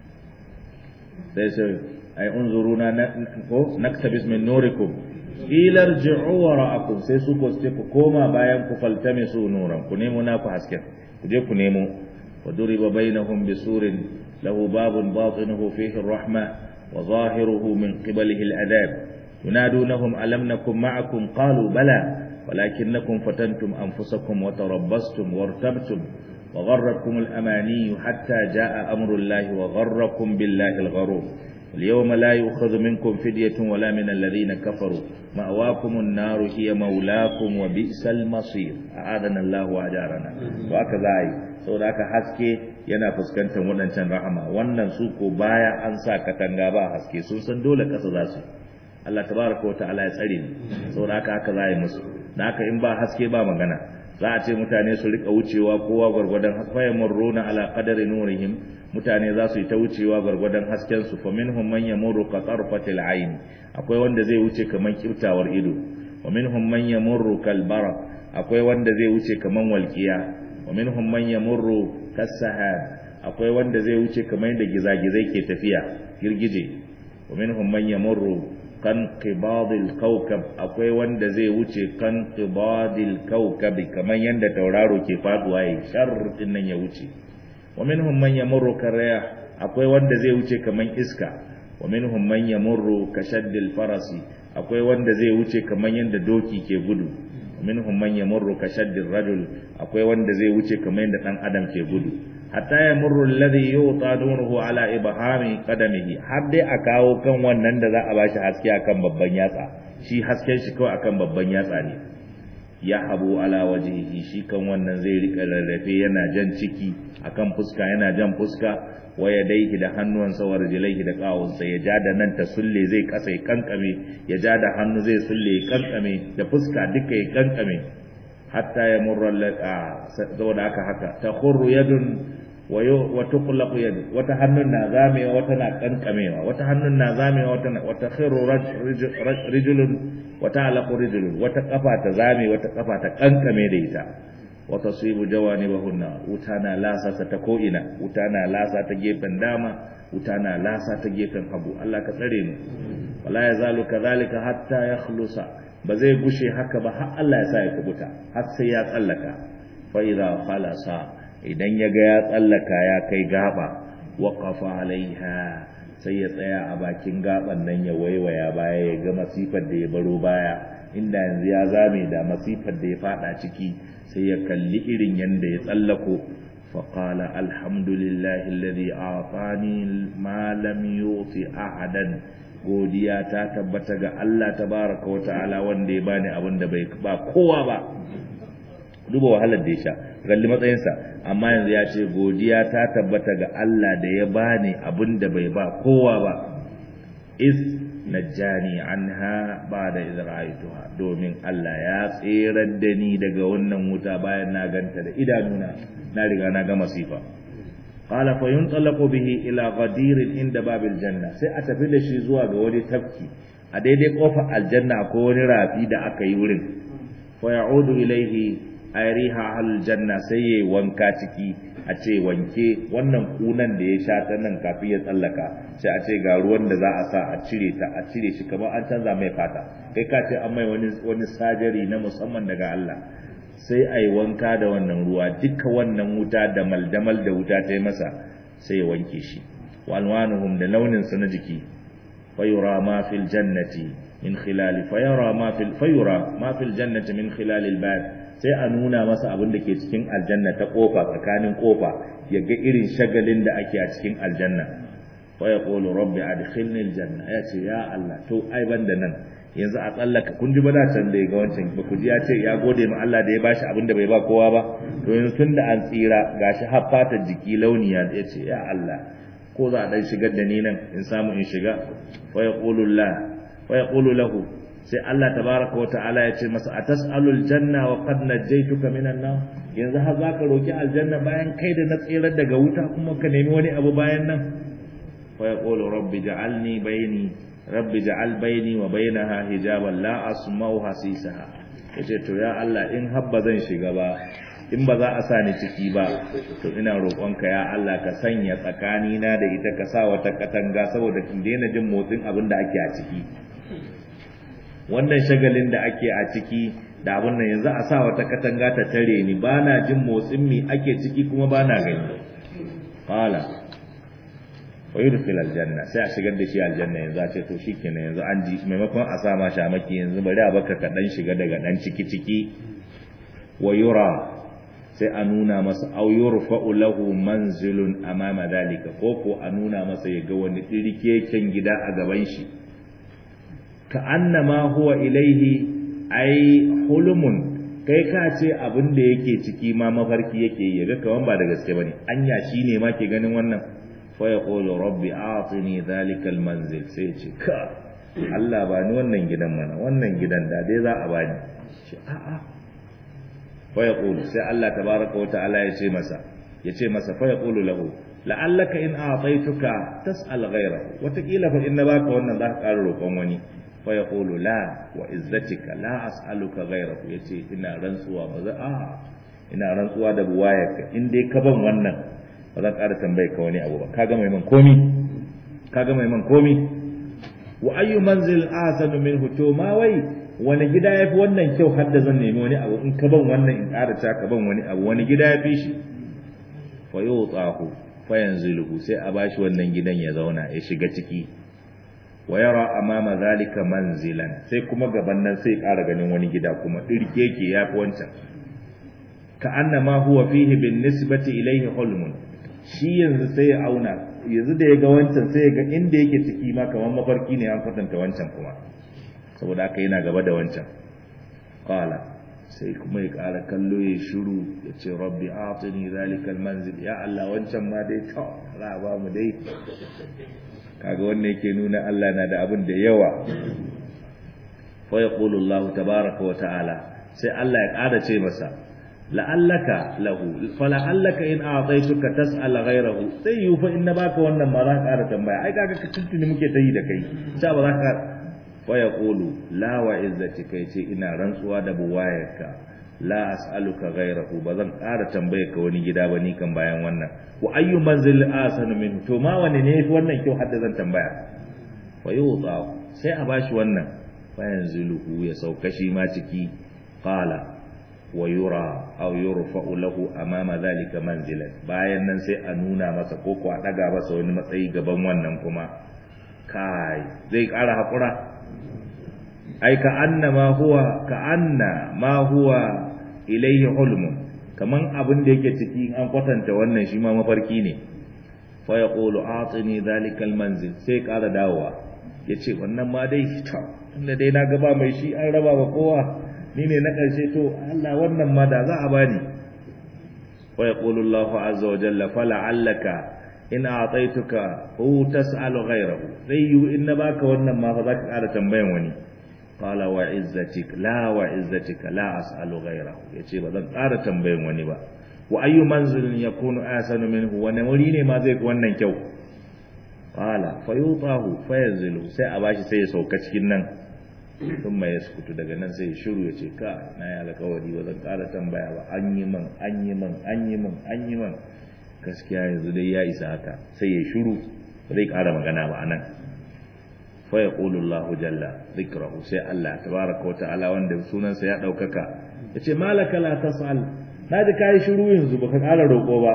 S1: sai sai ai unzuruna ko naktabis min nurikum ila irji'u wara'akum sai su ko sai ku koma bayan ku faltamisu nuran ku nemo na ku hasken ku je ku nemo wa duriba bainahum bisurin lahu babun batinuhu fihi ar-rahma wa zahiruhu min qibalihi al-adab yunadunahum alam nakum ma'akum qalu bala ولكنكم فتنتم أنفسكم وتربصتم وارتبتم وغركم الأماني حتى جاء أمر الله وغركم بالله الغرور اليوم لا يؤخذ منكم فدية ولا من الذين كفروا مأواكم النار هي مولاكم وبئس المصير أعاذنا الله وأجارنا وهكذا أي saboda haka haske yana fuskantar waɗancan rahama wannan su ko baya an sa katanga ba haske sun san dole kasa za su Allah tabaraka wa ta'ala ya tsare ni saboda haka haka za a yi musu da haka in ba haske ba magana za a ce mutane su rika wucewa kowa gwargwadon fayan murruna ala qadari nurihim mutane za su yi ta wucewa gwargwadon hasken su fa minhum man yamurru ka tarfatil ayn akwai wanda zai wuce kaman kiftawar ido wa minhum man yamurru kal bara akwai wanda zai wuce kaman walqiya wa minhum man yamurru kas sahab akwai wanda zai wuce kaman da gizagizai ke tafiya girgije wa minhum man yamurru kan qibadil kawkab akwai wanda zai wuce kan qibadil kawkab kaman yanda tauraro ke faduwa yi sharrin nan ya wuce wa minhum man yamurru karayah akwai wanda zai wuce kaman iska wa minhum man yamurru kashaddil farasi akwai wanda zai wuce kaman yanda doki ke gudu wa minhum man yamurru kashaddil rajul akwai wanda zai wuce kaman yanda dan adam ke gudu hatta yamurru alladhi yuta nuruhu ala ibhami qadamihi har dai a kawo kan wannan da za a bashi haske akan babban yatsa shi hasken shi kawai akan babban yatsa ne ya habu ala wajihi shi kan wannan zai rika rarrafe yana jan ciki akan fuska yana jan fuska waya daihi da hannuwansa wa rijlaihi da kawunsa ya ja da nan ta sulle zai kasa ya kankame ya ja da hannu zai sulle ya kankame da fuska duka ya kankame hatta ya murra saboda haka haka ta khurru yadun wa tuqlaqu yadu wata hannun na zamewa wata na kankamewa wata hannun na zamewa wata wata khirru rijulun wata alaqu rijulun wata kafa ta zame wata kafa ta kankame da ita wata sibu jawanibahunna wuta na lasa ta ko ina wuta na lasa ta gefen dama wuta na lasa ta gefen hagu Allah ka tsare mu wala yazalu kadhalika hatta yakhlusa ba zai gushe haka ba har Allah ya sa ya kubuta har sai ya tsallaka fa idza khalasa idan ya ga ya tsallaka ya kai gaba waqafa alaiha sai ya tsaya a bakin gaban nan ya waiwaya baya ya ga masifar da ya baro baya inda yanzu ya zame da masifar da ya fada ciki sai ya kalli irin yanda ya tsallako faƙala alhamdulillahi alladhi atani ma lam yuti ahadan godiya ta tabbata ga Allah tabaraka wa ta'ala wanda ya bani abin da bai ba kowa ba duba wahalar da ya sha kalli matsayinsa amma yanzu ya ce godiya ta tabbata ga Allah da ya bani abin da bai ba kowa ba is najjani anha ba'da idh ra'aytuha domin Allah ya tsirar da ni daga wannan wuta bayan na ganta da idanuna na riga na ga masifa qala fa yuntalaqu bihi ila ghadir inda babil janna sai a tafi da shi zuwa ga wani tafki a daidai kofar aljanna ko wani rafi da aka yi wurin fa ya'udu ilaihi ayriha aljanna sai yayi wanka ciki a ce wanke wannan kunan da ya sha ta nan kafin ya tsallaka sai a ce ga ruwan da za a sa a cire ta a cire shi kamar an canza mai fata kai ka ce an mai wani wani sajari na musamman daga Allah sai a yi wanka da wannan ruwa duka wannan wuta da maldamal da wuta ta yi masa sai ya wanke shi walwanuhum da launin sa na jiki fayura ma fil jannati min khilali fayura ma fil fayura ma fil jannati min khilali al sai a nuna masa abin da ke cikin aljanna ta kofa tsakanin kofa ya ga irin shagalin da ake a cikin aljanna wa ya qulu rabbi adkhilni aljanna ya ce ya Allah to ai banda nan yanzu a tsallaka kun ji bada can da ga wancan ba ku ji ya ce ya gode ma Allah da ya bashi abin da bai ba kowa ba to yanzu tun da an tsira gashi har fatar jiki launiya ya ce ya Allah ko za a dan shigar da ni nan in samu in shiga wa yaqulu la wa yaqulu lahu sai Allah tabaraka wata'ala ya ce masa atasalul janna wa qad najaytuka minan nar yanzu har zaka roki aljanna bayan kai da na tsirar daga wuta kuma ka nemi wani abu bayan nan fa yaqulu rabbi ja'alni bayni rabbi ja'al bayni wa bainaha hijaban la asma'u hasisaha yace to ya Allah in habba zan shiga ba in ba za a sa ni ciki ba to ina roƙonka ya Allah ka sanya tsakanina da ita ka sa wata katanga saboda in daina jin motsin abin da ake a ciki wannan shagalin da ake a ciki da abin nan yanzu a sa wata katanga ta tare ni ba na jin motsin mi ake ciki kuma ba na gani qala wa yudkhil aljanna sai a shigar da shi aljanna yanzu a ce to shikenan yanzu an ji maimakon a sa ma shamaki yanzu bari a baka ka dan shiga daga dan ciki ciki wa yura sai a nuna masa aw yurfa'u lahu manzilun amama dalika ko ko a nuna masa ya ga wani dirkeken gida a gaban shi ka annama huwa ilaihi ai hulmun kai ka ce abin da yake ciki ma mafarki yake yi ga kaman ba da gaske bane anya shine ma ke ganin wannan fa yaqulu rabbi atini dhalika almanzil sai ce ka Allah ba ni wannan gidan mana wannan gidan da dai za a bani ce a a fa yaqulu sai Allah tabaraka wa ta'ala ya ce masa ya ce masa fa yaqulu lahu la'allaka in a'taytuka tas'al ghayrahu wataƙila fa in na baka wannan za ka ƙara roƙon wani fa yaqulu la wa izzatika la as'aluka ghayrahu yace ina rantsuwa ba za a ina rantsuwa da buwayarka in dai ka ban wannan ba zan ƙara tambaye ka wani abu ba kaga mai man komi kaga mai man komi wa ayyu manzil ahsanu minhu to ma wai wani gida yafi wannan kyau har da zan nemi wani abu in ka ban wannan in ƙara ta ka ban wani abu wani gida yafi shi fa yutahu fa yanziluhu sai a bashi wannan gidan ya zauna ya shiga ciki wa yara amama zalika manzilan sai kuma gaban nan sai ƙara ganin wani gida kuma dirkeke ya fi wancan ka annama huwa fihi bin nisbati ilayhi hulmun shi yanzu sai ya auna yanzu da ya ga wancan sai ya ga inda yake ciki ma kamar mafarki ne an kwatanta wancan kuma saboda haka yana gaba da wancan qala sai kuma ya ƙara kallo ya shiru ya ce rabbi atini zalikal manzil ya Allah wancan ma dai to za ba mu dai kaga wannan yake nuna Allah na da abin da yawa fa yaqulu Allah tabaaraka wa ta'ala sai Allah ya ƙara ce masa la'allaka lahu fala'allaka in a'taytuka tas'al ghayrahu sai yu fa inna baka wannan ma za ka ƙara tambaya ai kaga ka tuntuni muke ta yi da kai sai ba za ka fa yaqulu la wa izzatika yace ina rantsuwa da buwayarka la as'aluka ghayrahu ba zan ƙara tambaye ka wani gida ba ni kan bayan wannan wa ayyu manzil asanu min to ma wani ne yafi wannan kyau hadda zan tambaya fa yuta sai a bashi wannan fa yanziluhu ya sauka shi ma ciki qala wa yura aw yurfa'u lahu amama dhalika manzilan bayan nan sai a nuna masa ko ko a daga masa wani matsayi gaban wannan kuma kai zai ƙara hakura ai ka anna ma huwa ka anna ma huwa ilayhi hulmun kaman abin da yake ciki an kwatanta wannan shi ma mafarki ne fa yaqulu atini dhalika almanzil sai ƙara dawowa yace wannan ma dai ta tunda dai na gaba mai shi an raba ba kowa ni ne na ƙarshe to Allah wannan ma da za a bani wa yaqulu Allahu azza wa jalla fala'allaka in a'taytuka hu tas'alu ghayrahu sai yu in na baka wannan ma fa zaka ƙara tambayan wani qala wa izzatik la wa izzatik la as'alu ghayrahu yace ba zan ƙara tambayan wani ba wa ayyu manzilin yakunu asanu minhu wani wuri ne ma zai wannan kyau qala fayutahu fayanzilu sai a bashi sai ya sauka cikin nan sun mai ya sukutu daga nan sai shiru ya ce ka na yi alkawari ba zan ƙara tambaya ba an yi man an yi man an yi man an yi man gaskiya yanzu dai ya isa haka sai ya shiru ba zai ƙara magana ba anan fa ya ƙulu Allah jalla zikrahu sai Allah tabaraka wa ta'ala wanda sunansa ya ɗaukaka ya ce malaka la tas'al na ji kayi shiru yanzu baka ƙara roƙo ba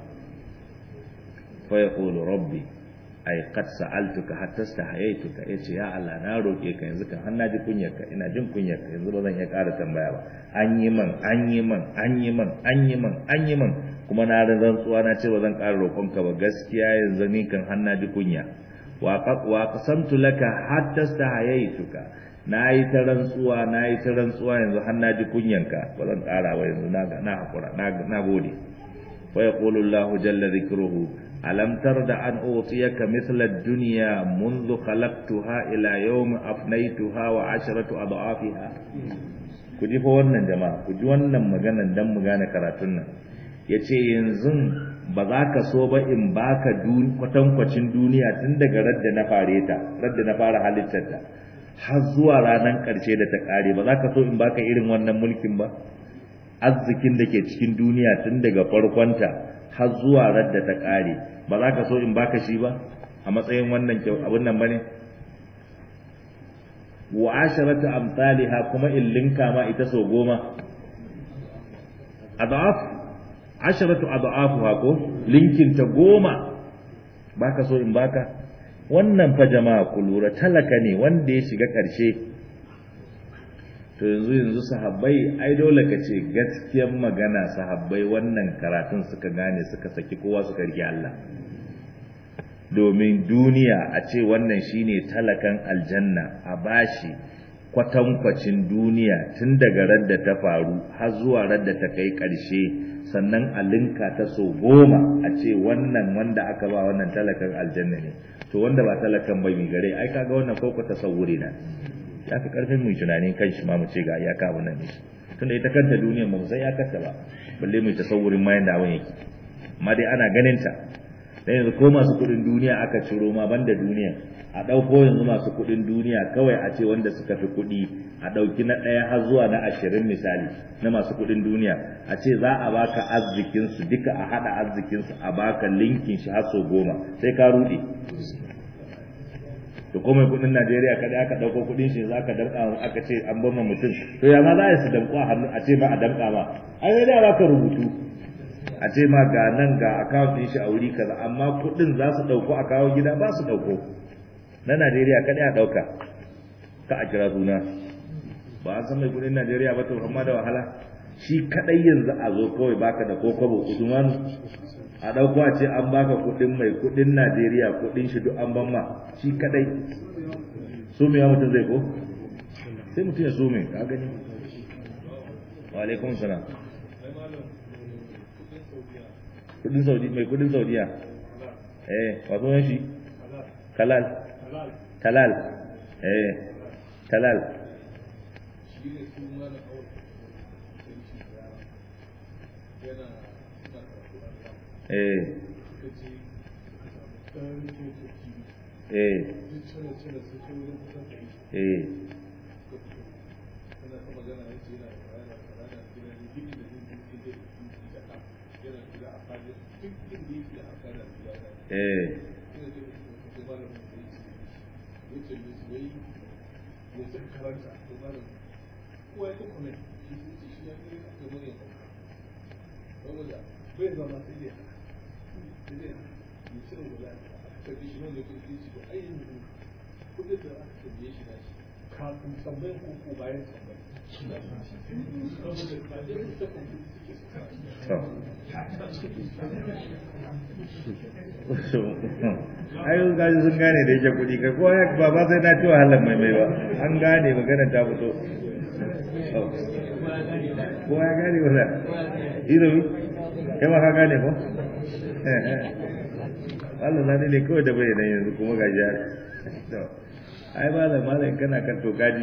S1: fa ya ƙulu rabbi ai qad sa'altuka hatta stahaytuka yace ya Allah na roke ka yanzu kan har na ji kunyarka ina jin kunyarka yanzu ba zan iya ƙara tambaya ba an yi man an yi man an yi man an yi man an yi man kuma na da rantsuwa na ce ba zan ƙara roƙonka ba gaskiya yanzu ni kan har na ji kunya wa qad wa qasamtu laka hatta stahaytuka na yi ta rantsuwa na yi ta rantsuwa yanzu har na ji kunyanka ba zan ƙara ba yanzu na na hakura na gode fa yaqulu Allahu jalla dhikruhu ألم ترد أن أعطيك مثل الدنيا منذ خلقتها إلى يوم أفنيتها وعشرة أضعافها kuji fa wannan jama'a kuji wannan maganan dan mu gane karatun nan yace yanzu ba za ka so ba in baka kwatankwacin duniya tun daga radda na fare ta radda na fara halittar ta har zuwa ranar karshe da ta kare ba za ka so in baka irin wannan mulkin ba arzikin da ke cikin duniya tun daga farkonta har zuwa radda ta kare ba za ka so in baka shi ba a matsayin wannan kyau abin nan bane wa asharatu amsalha kuma in linka ma ita so goma adaf asharatu adafuha ko linkin ta goma baka so in baka wannan fa jama'a ku lura talaka ne wanda ya shiga karshe to yanzu yanzu sahabbai ai dole ka ce gaskiyar magana sahabbai wannan karatun suka gane suka saki kowa suka rike Allah domin duniya a ce wannan shine talakan aljanna a bashi kwatankwacin duniya tun daga radda ta faru har zuwa radda ta kai ƙarshe sannan a linka ta so goma a ce wannan wanda aka ba wannan talakan aljanna ne to wanda ba talakan bai mi gare ai kaga wannan koko tasawuri na ya fi karfin mu tunanin kan shi ma mu ce ga iyaka abin nan ne tunda ita kanta duniyar mu sai ya kanta ba balle mu tasawurin ma yanda abin yake amma dai ana ganin ta dan yanzu ko masu kudin duniya aka ciro ma banda duniya a dauko yanzu masu kudin duniya kawai a ce wanda suka fi kudi a dauki na daya har zuwa na ashirin misali na masu kudin duniya a ce za a baka arzikin su duka a hada arzikin su a baka linkin shi har so goma sai ka rude to komai kudin Najeriya kada aka dauko kudin shi zaka danka aka ce an bama mutum to ya ma za a su danko a hannu a ce ma a danka ma ai sai da ka rubutu a ce ma ga nan ga account din shi a wuri kaza amma kudin za su dauko a kawo gida ba su dauko na Najeriya kada ya dauka ka a kira suna ba a san mai kudin Najeriya ba to amma da wahala shi kadai yanzu a zo kawai baka da kokobo Usmanu a ɗauko a ce an baka kuɗin mai kuɗin najeriya kuɗin shi duk an ban ma shi kadai so me ya mutum zai ko sai mutum ya so me ka gani wa alaikum salam kudin saudi mai kudin saudiya eh wato yan shi kalal talal eh talal eh eh eh eh
S2: kafin tambayin ko bayan tambayin
S1: ayyun gaji sun gane da yake kuɗi ka kowa ba ba sai na ci wahalar mai mai ba an gane magana ta fito kowa ya gane wala irobi kai ma ka gane ko Allah na ne kawai da bai nan yanzu kuma gaji ai malam malam kana kan to gaji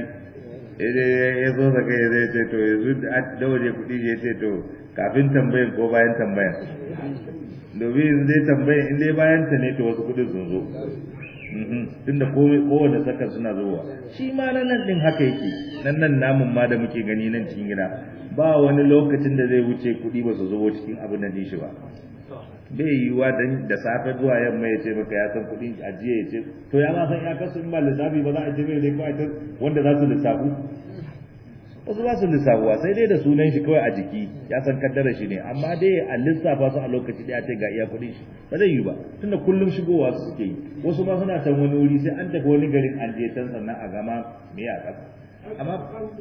S1: ya zo daga ya zai ce to yanzu da waje kuɗi ya ce to kafin tambayin ko bayan tambayan domin yanzu dai tambayin in dai bayan ta ne to wasu kuɗin sun zo tunda komai kowane sakan suna zuwa shi ma nan nan din haka yake nan nan namun ma da muke gani nan cikin gida ba wani lokacin da zai wuce kuɗi ba su zo cikin abin da shi ba bai yiwuwa dan da safe zuwa yamma ya ce maka ya san kuɗin ajiye ya ce to ya ma san ya kasu in ba lissafi ba za a ce mai ne kawai ta wanda za su lissafu wasu ba su lissafuwa sai dai da sunan shi kawai a jiki ya san kaddara shi ne amma dai a lissafa su a lokaci ɗaya ce ga iya kuɗin shi ba zai yi ba tunda kullum shigowa su suke yi wasu ma suna can wani wuri sai an tafi wani garin an je can sannan a gama me ya ƙasa amma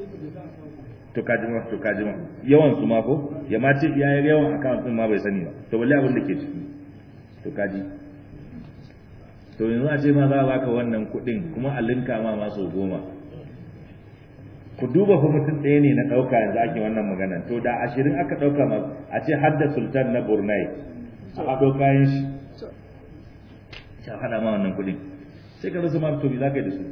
S1: to kajima to kajima yawan su ma ko ya ma ce ya yawan account din ma bai sani ba to balle abin da ke ciki to kaji to yanzu a ce ma za a baka wannan kuɗin kuma a linka ma masu goma ku duba fa mutum ɗaya ne na ɗauka yanzu ake wannan magana to da ashirin aka ɗauka ma a ce har da sultan na Brunei a haɗo kayan shi ya haɗa ma wannan kuɗin sai ka rasa ma to bi za ka yi da su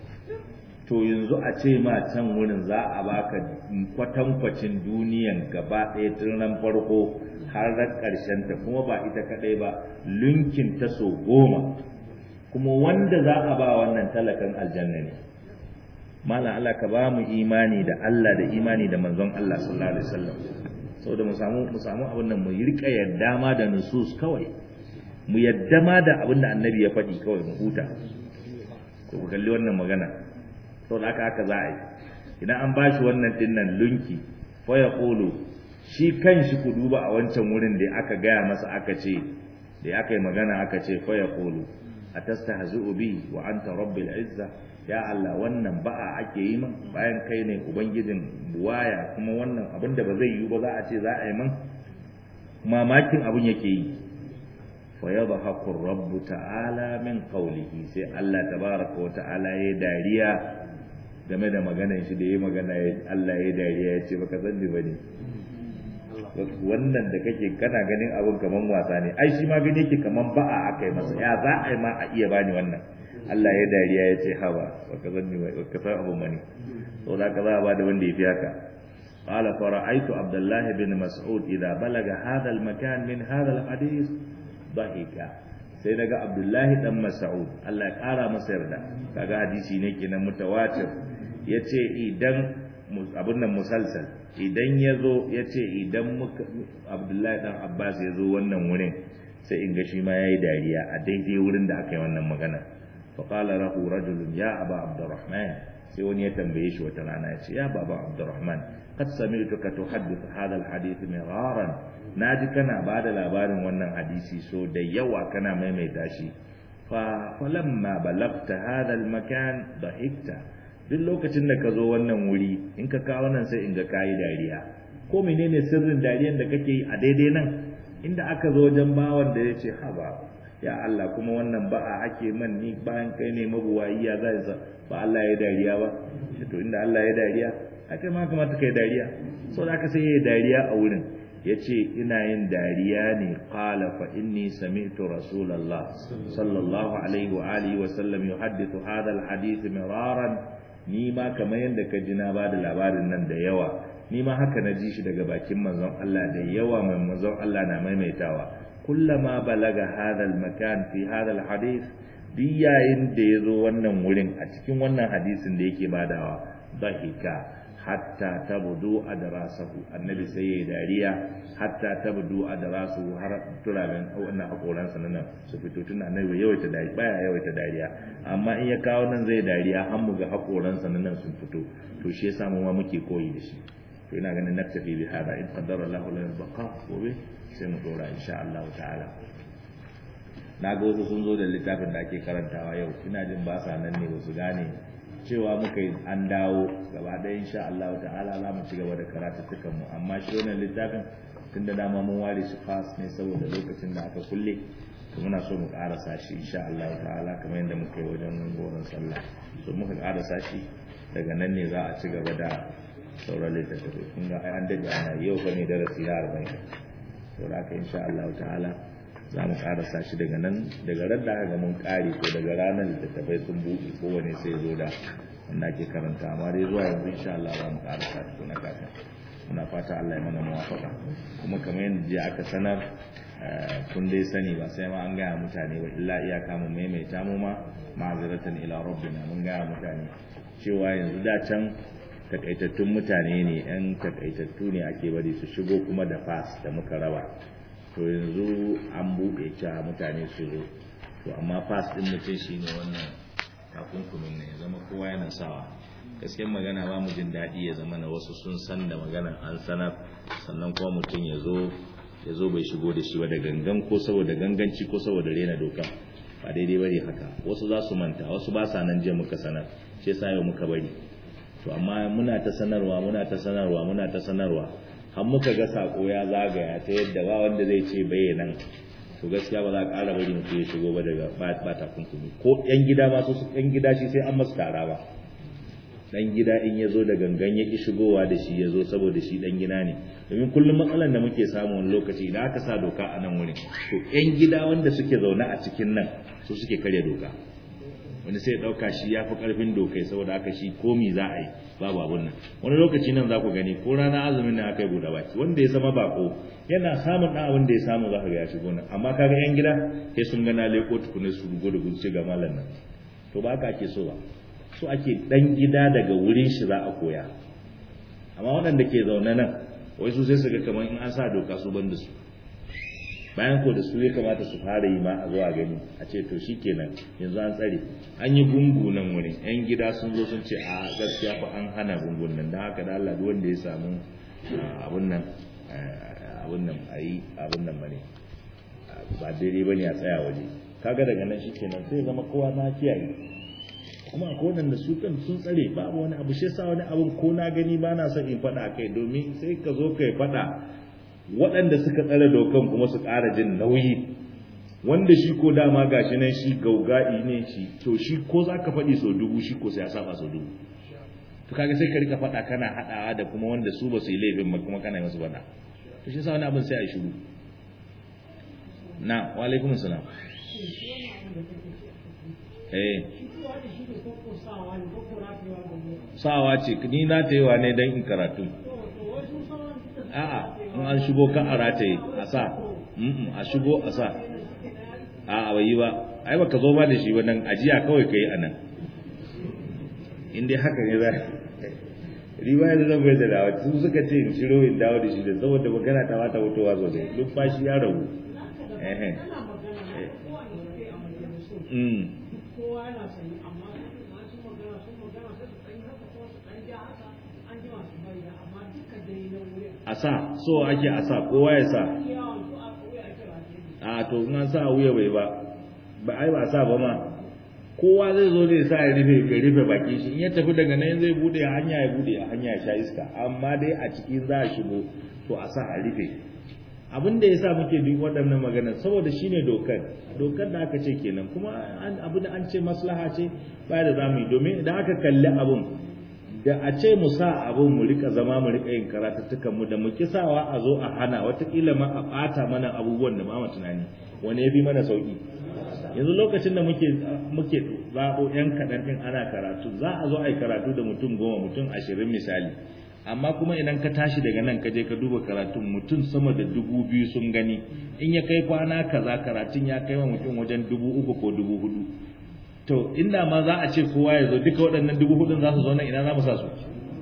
S1: to yanzu a ce ma can wurin za a baka kwatankwacin duniyan gaba ɗaya tun ran farko har ran ƙarshen ta kuma ba ita kaɗai ba lunkin ta so goma kuma wanda za a ba wannan talakan aljanna ne malam Allah ka ba mu imani da Allah da imani da manzon Allah sallallahu alaihi wasallam saboda mu samu mu samu abin nan mu rika yadda ma da nusus kawai mu yadda ma da abin da annabi ya faɗi kawai mu huta ko ku kalli wannan magana saboda haka haka za a yi idan an bashi wannan dinnan lunki fa ya qulu shi kanshi ku duba a wancan wurin da aka gaya masa aka ce da aka yi magana aka ce fa ya qulu atastahzi'u bi wa anta rabbil izza ya Allah wannan ba'a ake yi min bayan kai ne ubangijin buwaya kuma wannan abin da ba zai yi ba za a ce za a yi min mamakin abin yake yi fa yadhaku rabb ta'ala min qawlihi sai Allah tabaraka wa ta'ala ya dariya game da maganar shi da yayi magana Allah ya dariya ya ce baka san ni bane wannan da kake kana ganin abin kaman wasa ne ai shi ma gani yake kaman ba'a aka yi masa ya za a yi ma a iya bani wannan Allah ya dariya ya ce hawa baka zanni ba ka san abun mani to da ka za a bada wanda ya fi haka qala fara'aytu abdullah bin mas'ud idza balaga hadha al-makan min hadha al-hadith dhahika sai daga abdullahi dan mas'ud Allah ya kara masa yarda kaga hadisi ne kenan mutawatir yace idan abun nan musalsal idan yazo yace idan muka abdullahi dan abbas yazo wannan wurin sai in ga shi ma yayi dariya a daidai wurin da aka yi wannan magana فقال له رجل يا أبا عبد الرحمن سيوني يتنبيش وترانا يا بابا عبد الرحمن قد سمعتك تحدث هذا الحديث مرارا ناجي كنا بعد الأبار وانا حديثي سو ديوا كنا ميميتاشي فلما بلغت هذا المكان ضحكت duk lokacin da ka zo wannan wuri in ka kawo nan sai in ga kayi dariya ko menene sirrin dariyan da kake yi a daidai nan inda aka zo wajen bawan da ya ce haba ya Allah kuma wannan ba'a ake man ni bayan kai ne mabuwayi ya zai sa ba Allah ya dariya ba to inda Allah ya dariya aka ma kamata kai dariya so da aka sai ya dariya a wurin yace ina yin dariya ne qala fa inni sami'tu rasulullah sallallahu alaihi wa alihi wa sallam yuhaddithu hadha alhadith miraran ni ma kamar yanda ka ji na bada labarin nan da yawa ni ma haka na ji shi daga bakin manzon Allah da yawa mai manzon Allah na maimaitawa kullama balaga hadha almakan fi hadha alhadith duk yayin da ya zo wannan wurin a cikin wannan hadisin da yake badawa bahika hatta tabdu adrasahu annabi sai yayi dariya hatta tabdu adrasahu har turaben wannan hakoran sa nan su fito tun annabi yawaita dariya baya yawaita dariya amma in ya kawo nan zai dariya har mu ga hakoran sa nan sun fito to shi yasa mu ma muke koyi da shi to ina ganin naktafi bi hada in qaddara Allahu lana baqa gobe sai mu dora insha Allah ta'ala na ga wasu sun zo da littafin da ake karantawa yau ina jin ba sa nan ne ba su gane cewa muka yi an dawo gaba ɗaya insha Allah ta'ala za mu ci gaba da karatuttukan mu amma shi wannan littafin tun da dama mun ware shi fas ne saboda lokacin da aka kulle to muna so mu karasa shi insha Allah ta'ala kamar yadda muka yi wajen goron sallah so muka karasa shi daga nan ne za a ci gaba da sauran littattafai kun ga ai an daɗe ana yau fa ne darasi na arba'in saboda haka insha Allah ta'ala za mu karasa shi daga nan daga ran da aka mun kare ko daga ranar littattafai sun buɗe kowane sai zo da wanda ake karanta amma dai zuwa yanzu insha Allah za mu karasa shi na kaka muna fata Allah ya mana muwafaka kuma kamar yadda jiya aka sanar kun dai sani ba sai ma an gaya mutane ba illa iyaka mu maimaita mu ma ma'aziratan ila rabbina mun gaya mutane cewa yanzu da can takaitattun mutane ne yan takaitattu ne ake bari su shigo kuma da fas da muka raba to yanzu an buɗe cewa mutane su zo to amma fas ɗin mutum shi ne wannan takunkumin ne ya zama kowa yana sawa gaskiyar magana ba mu jin daɗi ya zama na wasu sun san da magana an sanar sannan kuma mutum ya zo ya zo bai shigo da shi ba da gangan ko saboda ganganci ko saboda rena doka ba daidai bane haka wasu za su manta wasu ba sa nan jiya muka sanar shi yasa yau muka bari to amma muna ta sanarwa muna ta sanarwa muna ta sanarwa har muka ga sako ya zagaya ta yadda ba wanda zai ce bai nan to gaskiya ba za a ƙara bari mutum ya shigo ba daga ba takunkumi ko yan gida ma su yan gida shi sai an masu tara ba dan gida in ya zo da gangan ya ki shigowa da shi ya zo saboda shi dan gida ne domin kullum matsalar da muke samu wani lokaci idan aka sa doka a nan wurin to yan gida wanda suke zaune a cikin nan su suke karya doka wani sai ya dauka shi ya fi karfin dokai saboda haka shi komi za a yi babu abun nan wani lokaci nan za ku gani ko rana azumin nan aka yi buɗe baki wanda ya zama bako yana samun ɗan abin da ya samu za ka ga ya shigo nan amma kaga yan gida sai sun gana leko tukune su rugo da gudu ga malam nan to ba haka ake so ba so ake ɗan gida daga wurin shi za a koya amma waɗanda ke zaune nan wai su sai su ga kamar in an sa doka su ban da su bayan ko da su ya kamata su fara yi ma a zuwa gani a ce to shi kenan yanzu an tsare an yi gungu nan wurin yan gida sun zo sun ce a gaskiya fa an hana gungun nan don haka da Allah duk wanda ya samu abun nan abun nan a yi abun nan bane ba daidai bane a tsaya waje kaga daga nan shi kenan sai zama kowa na kiyaye kuma akwai waɗanda su kan sun tsare babu wani abu shi sa wani abun ko na gani ba na son in faɗa kai domin sai ka zo kai faɗa waɗanda suka tsare dokan kuma su ƙara jin nauyi wanda shi ko dama gashi nan shi gauga'i ne shi to shi ko za ka faɗi sau dubu shi ko sai ya saba sau dubu to kaga sai ka rika faɗa kana haɗawa da kuma wanda su ba su yi laifin ba kuma kana yi musu faɗa to shi sa wani abin sai a yi shiru na wa alaikum salam eh sawa ce ni na ta yi wa ne don in karatu a'a in an shigo kan a rataye a sa a shigo a sa a bai yi ba ai baka zo ba da shi wannan ajiya kawai kai a nan in dai haka ne za riwaya da zan bai da dawa su suka ce in shiro in dawo da shi da saboda magana ta wata wutowa sosai lumfashi ya rabu eh
S2: kowa yana sani amma masu magana sun magana sai su ɗan haka ko su ɗan ja haka an ji masu bayyana amma duka dai na wurin
S1: a sa so ake a sa kowa ya sa
S2: yawon su a wuya ake ba ke
S1: a to in an sa a wuya bai ba ba ai ba sa ba ma kowa zai zo zai sa ya rufe ya rufe baki shi in ya tafi daga nan zai bude a hanya ya bude a hanya ya sha iska amma dai a cikin za a shigo to a sa a rufe abin da yasa muke duk waɗannan magana saboda shine dokar dokar da aka ce kenan kuma abin da an ce maslaha ce ba da zamu yi domin idan aka kalli abun da a ce mu sa abun mu rika zama mu rika yin karatuttukan mu da mu kisawa a zo a hana watakila ma a ɓata mana abubuwan da ba mu tunani wani ya fi mana sauki yanzu lokacin da muke muke zaɓo yan kaɗan ɗin ana karatu za a zo a yi karatu da mutum goma mutum ashirin misali amma kuma idan ka tashi daga nan ka je ka duba karatun mutum sama da dubu biyu sun gani in ya kai kwana kaza karatun ya kai wa mutum wajen dubu uku ko dubu hudu to inda ma za a ce kowa ya zo duka waɗannan dubu hudun za su zo nan ina za mu sa su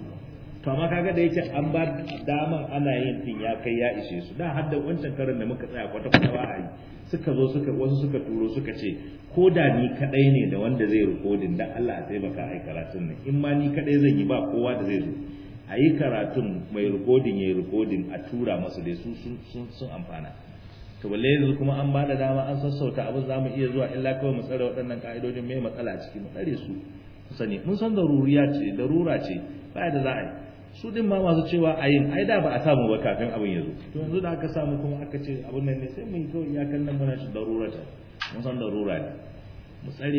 S1: to amma kaga da yake an ba daman ana yin din ya kai ya ishe su da har da wancan karin da muka tsaya kwata kwata ba a yi suka zo suka wasu suka turo suka ce ko da ni kadai ne da wanda zai rikodin dan Allah a taimaka ai karatun nan in ma ni kadai zan yi ba kowa da zai zo a yi karatun mai rikodin ya yi rikodin a tura masu dai su sun amfana to balle yanzu kuma an ba da dama an sassauta abin za mu iya zuwa illa kawai mu tsare waɗannan ka'idojin mai matsala a ciki mu tsare su sani mun san daruriya ce darura ce ba da za a yi su din ma masu cewa a yin ai da ba a samu ba kafin abin ya zo to yanzu da aka samu kuma aka ce abin nan ne sai mu yi kawai iyakan nan muna shi darura ta mun san darura ne mu tsare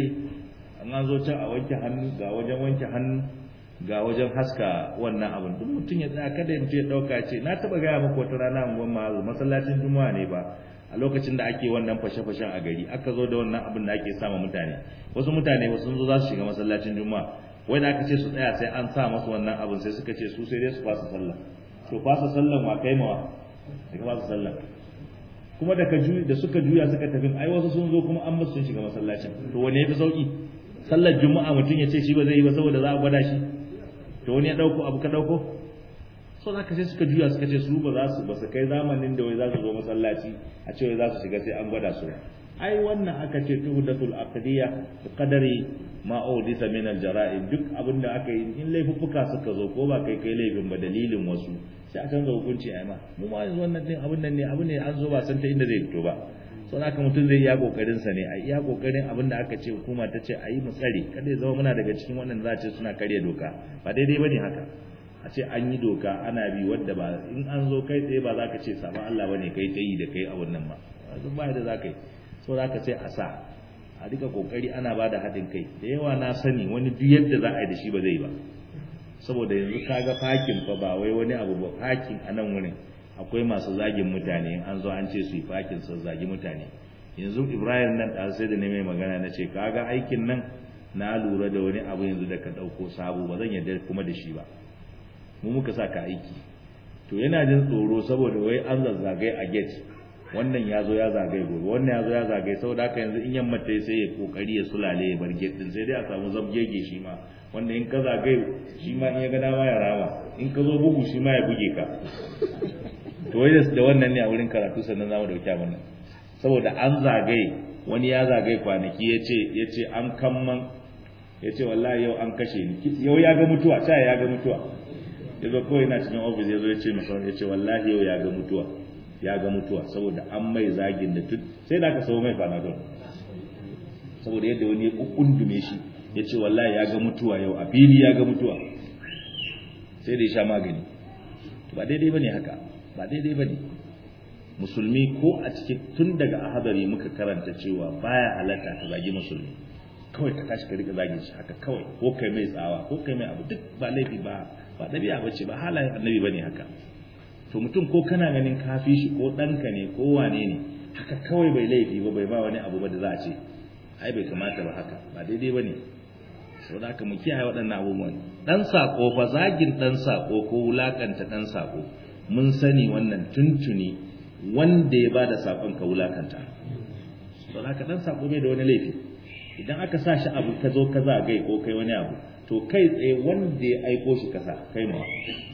S1: an zo can a wanke hannu ga wajen wanke hannu ga wajen haska wannan abin duk mutum ya tsaya kada mutum ya dauka ce na taba gaya muku wata rana unguwar mazu masallacin juma'a ne ba a lokacin da ake wannan fashe-fashen a gari aka zo da wannan abin da ake sama mutane wasu mutane wasu zo za su shiga masallacin juma'a wai da aka ce su tsaya sai an sa masu wannan abin sai suka ce su sai dai su fasa sallah to fasa sallan wa kai mawa daga fasa sallah kuma da ka da suka juya suka tafi ai wasu sun zo kuma an musu sun shiga masallacin to wani yafi sauki sallar juma'a mutum ya ce shi ba zai yi ba saboda za a gwada shi to wani ya dauko abu ka dauko so zaka sai suka juya suka ce su ba za su ba su kai zamanin da wai za su zo masallaci a ce wai za su shiga sai an gwada su ai wannan aka ce tuhdatul aqdiyya bi qadari ma udisa min al jara'im duk abin da aka yi in laifuffuka suka zo ko ba kai kai laifin ba dalilin wasu sai akan ga hukunci ai ma mu ma yanzu wannan din abin nan ne abin ne an zo ba san ta inda zai fito ba sau haka mutum zai iya kokarin sa ne a iya kokarin abin da aka ce hukuma ta ce a yi mu tsare kada ya zama muna daga cikin wannan za a ce suna karya doka ba daidai bane haka a ce an yi doka ana bi wadda ba in an zo kai tsaye ba za ka ce sabon Allah bane kai ta yi da kai abun nan ba duk ba da za ka yi so za ka sai a sa a rika kokari ana ba da haɗin kai da yawa na sani wani duk yadda za a yi da shi ba zai ba saboda yanzu kaga fakin fa ba wai wani abu ba fakin a nan wurin akwai masu zagin mutane an zo an ce su yi fakin su zagi mutane yanzu ibrahim nan da sai da ne mai magana na ce kaga aikin nan na lura da wani abu yanzu da ka ɗauko sabo ba zan yarda kuma da shi ba mu muka sa ka aiki to yana jin tsoro saboda wai an zazzagai a gate wannan ya zo ya zagaye gobe wannan ya zo ya zagaye saboda haka yanzu in yamma ta sai ya kokari ya sulale ya bar gate din sai dai a samu zabgege shi ma wanda in ka zagaye shi ma in ya ga dama ya rama in ka zo bugu shi ma ya buge ka to wai da wannan ne a wurin karatu sannan zamu dauki abin nan saboda an zagaye wani ya zagaye kwanaki ya ce ya ce an kamman ya ce wallahi yau an kashe ni yau ya ga mutuwa ta ya ga mutuwa ya zo kawai na cikin ofis ya zo ya ce masa ya ce wallahi yau ya ga mutuwa ya ga mutuwa saboda an mai zagin da tun sai da aka sau mai panadol saboda yadda wani ya kundume shi ya ce wallahi ya ga mutuwa yau a fili ya ga mutuwa sai da ya sha magani ba daidai bane haka ba daidai bane musulmi ko a cikin tun daga ahadari muka karanta cewa baya halatta ka zagi musulmi kawai ka tashi ka rika zagin shi haka kawai ko kai mai tsawa ko kai mai abu duk ba laifi ba ba dabi'a bace ba halayen annabi bane haka to mutum ko kana ganin kafi shi ko ɗanka ne ko wane ne haka kawai bai laifi ba bai ba wani abu ba da za a ce ai bai kamata ba haka ba daidai ba ne sau da mu kiyaye waɗannan abubuwan ɗan saƙo fa zagin ɗan saƙo ko wulaƙanta ɗan saƙo mun sani wannan tuntuni wanda ya ba da saƙon ka wulaƙanta sau da ɗan saƙo bai da wani laifi idan aka sa shi abu ka zo ka zagaye ko kai wani abu to kai tsaye wanda ya aiko shi kasa kai mawa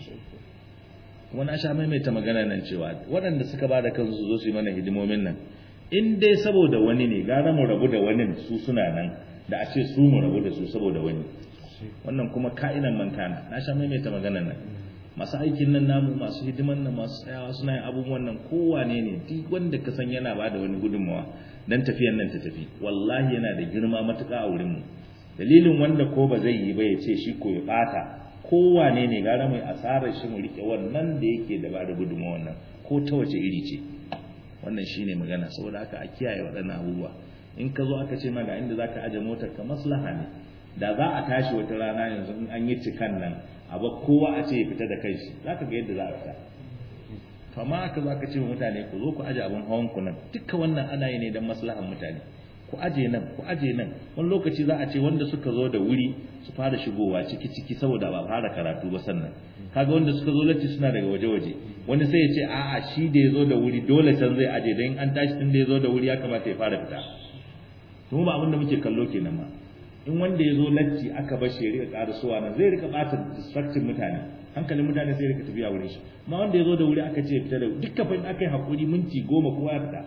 S1: kuma na sha maimaita magana nan cewa waɗanda suka ba da kansu su zo su yi mana hidimomin nan in dai saboda wani ne gara mu rabu da wani su suna nan da a ce su mu rabu da su saboda wani wannan kuma ka'inan man kana na sha maimaita magana nan masu aikin nan namu masu hidiman nan masu tsayawa suna yin abubuwan nan kowane ne duk wanda ka san yana ba da wani gudunmawa dan tafiyan nan ta tafi wallahi yana da girma matuƙa a wurinmu dalilin wanda ko ba zai yi ba ya ce shi ko ya ɓata kowane ne gara mai asarar shi mu rike wannan da yake da bada gudunmawa wannan ko ta wace iri ce wannan shine magana saboda haka a kiyaye waɗannan abubuwa in ka zo aka ce ma ga inda zaka aje motar ka maslaha ne da za a tashi wata rana yanzu in an yi cikan nan a ba kowa a ce ya fita da kai shi zaka ga yadda za a fita kama aka zo aka ce wa mutane ku zo ku aje abin hawan ku nan duka wannan ana yi ne don maslahan mutane ku aje nan ku aje nan wani lokaci za a ce wanda suka zo da wuri su fara shigowa ciki ciki saboda ba fara karatu ba sannan kaga wanda suka zo latti suna daga waje waje wani sai ya ce a'a shi da ya zo da wuri dole can zai aje don an tashi tun da ya zo da wuri ya kamata ya fara fita to ba abin da muke kallo kenan ma in wanda ya zo latti aka bar shi ya rika karasuwa nan zai rika bata distracting mutane hankalin mutane sai rika tafiya wurin shi amma wanda ya zo da wuri aka ce fita da dukkan fa aka yi hakuri minti goma kowa ya fita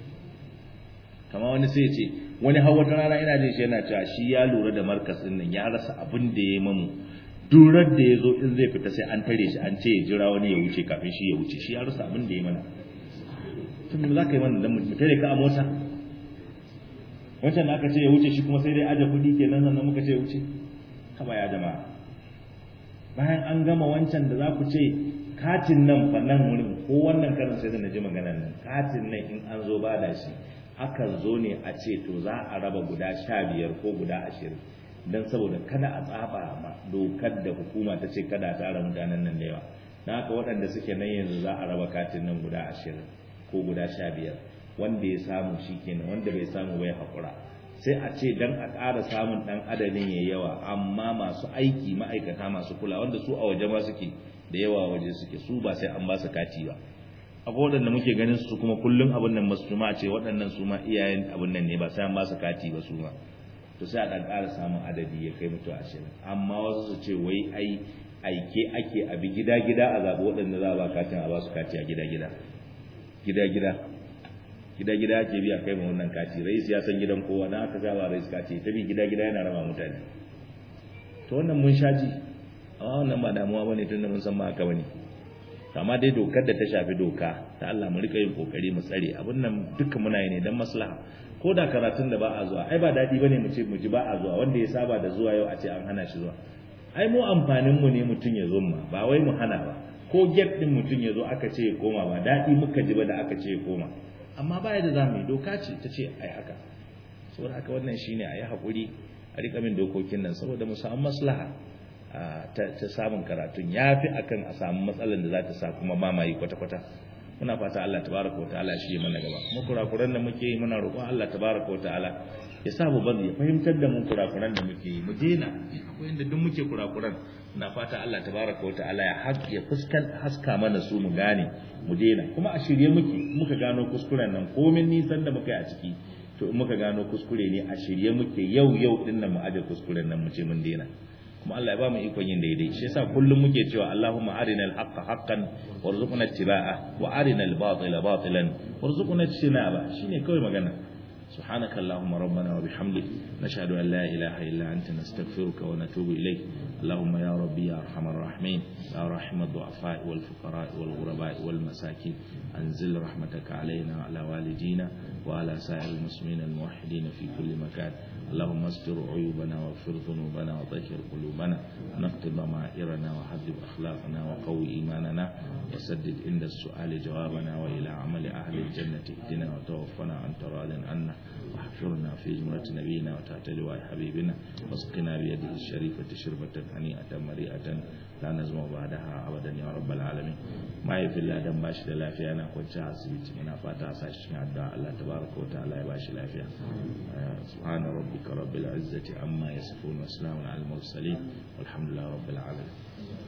S1: kama wani sai ya ce wani hawa ta rana ina jin shi yana cewa shi ya lura da markas din nan ya rasa abin da ya mamu durar da ya zo in zai fita sai an tare shi an ce ya jira wani ya wuce kafin shi ya wuce shi ya rasa abin da ya mana tun za ka yi mana dan mu tare ka a mota wancan da aka ce ya wuce shi kuma sai dai aje kuɗi kenan sannan muka ce ya wuce haba ya jama'a bayan an gama wancan da za ku ce katin nan fa nan wurin ko wannan karin sai da naji maganar nan katin nan in an zo ba da shi akan zo ne a ce to za a raba guda sha biyar ko guda ashirin don saboda kada a tsaba ma dokar da hukuma ta ce kada a tara mutanen nan da yawa na haka waɗanda suke nan yanzu za a raba katin nan guda ashirin ko guda sha biyar wanda ya samu shi kenan wanda bai samu bai haƙura sai a ce dan a ƙara samun ɗan adadin ya yawa amma masu aiki ma'aikata masu kula wanda su a waje ma suke da yawa waje suke su ba sai an ba su kati ba akwai waɗanda muke ganin su kuma kullum abin nan masu ma ce waɗannan su ma iyayen abin nan ne ba sai an ba su kati ba su ma to sai a ɗan ƙara samun adadi ya kai mutu ashirin amma wasu su ce wai ai aike ake abi gida gida a zaɓi waɗanda za a ba katin a ba su kati a gida gida gida gida gida gida ake biya kai ma wannan kati rais ya san gidan kowa dan aka saba rais kati ta bi gida gida yana raba mutane to wannan mun shaji amma wannan ba damuwa bane tunda mun san ba haka bane amma dai dokar da ta shafi doka ta Allah mu rika yin kokari mu tsare abin nan duka muna yi ne dan maslaha ko da karatun da ba a zuwa ai ba dadi bane mu ce mu ji ba a zuwa wanda ya saba da zuwa yau a ce an hana shi zuwa ai mu amfanin mu ne mutun ya zo ma ba wai mu hana ba ko get din mutun ya zo aka ce ya koma ba dadi muka ji ba da aka ce ya koma amma ba yadda za mu yi doka ce ta ce ai haka saboda haka wannan shine a yi haƙuri a riƙa min dokokin nan saboda mu samu maslaha ta samun karatun ya fi akan a samu matsalar da za ta sa kuma mamaye kwata-kwata muna fata Allah tabaraka wa ta'ala shi ya mana gaba mu kurakuran da muke yi muna roƙon Allah tabaraka wa ta'ala ya sa mu bari ya fahimtar da mu kurakuran da muke yi mu daina akwai inda duk muke kurakuran na fata Allah tabaraka wa ta'ala ya haƙ ya fuskan haska mana su mu gane mu daina kuma a shirye muke muka gano kuskuren nan komin nisan da muka yi a ciki to in muka gano kuskure ne a shirye muke yau yau din nan mu aje kuskuren nan mu ce mun daina kuma Allah ya ba mu ikon yin daidai shi yasa kullum muke cewa Allahumma arinal haqqa haqqan warzuqna ittiba'a wa arinal batila batilan warzuqna ijtinaba shine kawai magana سبحانك اللهم ربنا وبحمدك نشهد أن لا إله إلا أنت نستغفرك ونتوب إليك اللهم يا ربي يا أرحم الراحمين يا رحم الضعفاء والفقراء والغرباء والمساكين أنزل رحمتك علينا وعلى والدينا وعلى سائر المسلمين الموحدين في كل مكان اللهم استر عيوبنا واغفر ذنوبنا وطهر قلوبنا ونقض ضمائرنا وحذب أخلاقنا وقوي إيماننا وسدد عند السؤال جوابنا وإلى عمل أهل الجنة اهدنا وتوفنا عن تراض عنا واحفرنا في جمرة نبينا وتحت لواء حبيبنا واسقنا بيده الشريفة شربة هنيئة مريئة لا نزمع بعدها أبدا يا رب العالمين ما يفي الله دم باش لافيا أنا كنت أسبيت من أفاتا ساشتين الدعاء الله تبارك وتعالى باش لافيا سبحان ربك رب العزة عما يصفون وسلام على المرسلين والحمد لله رب العالمين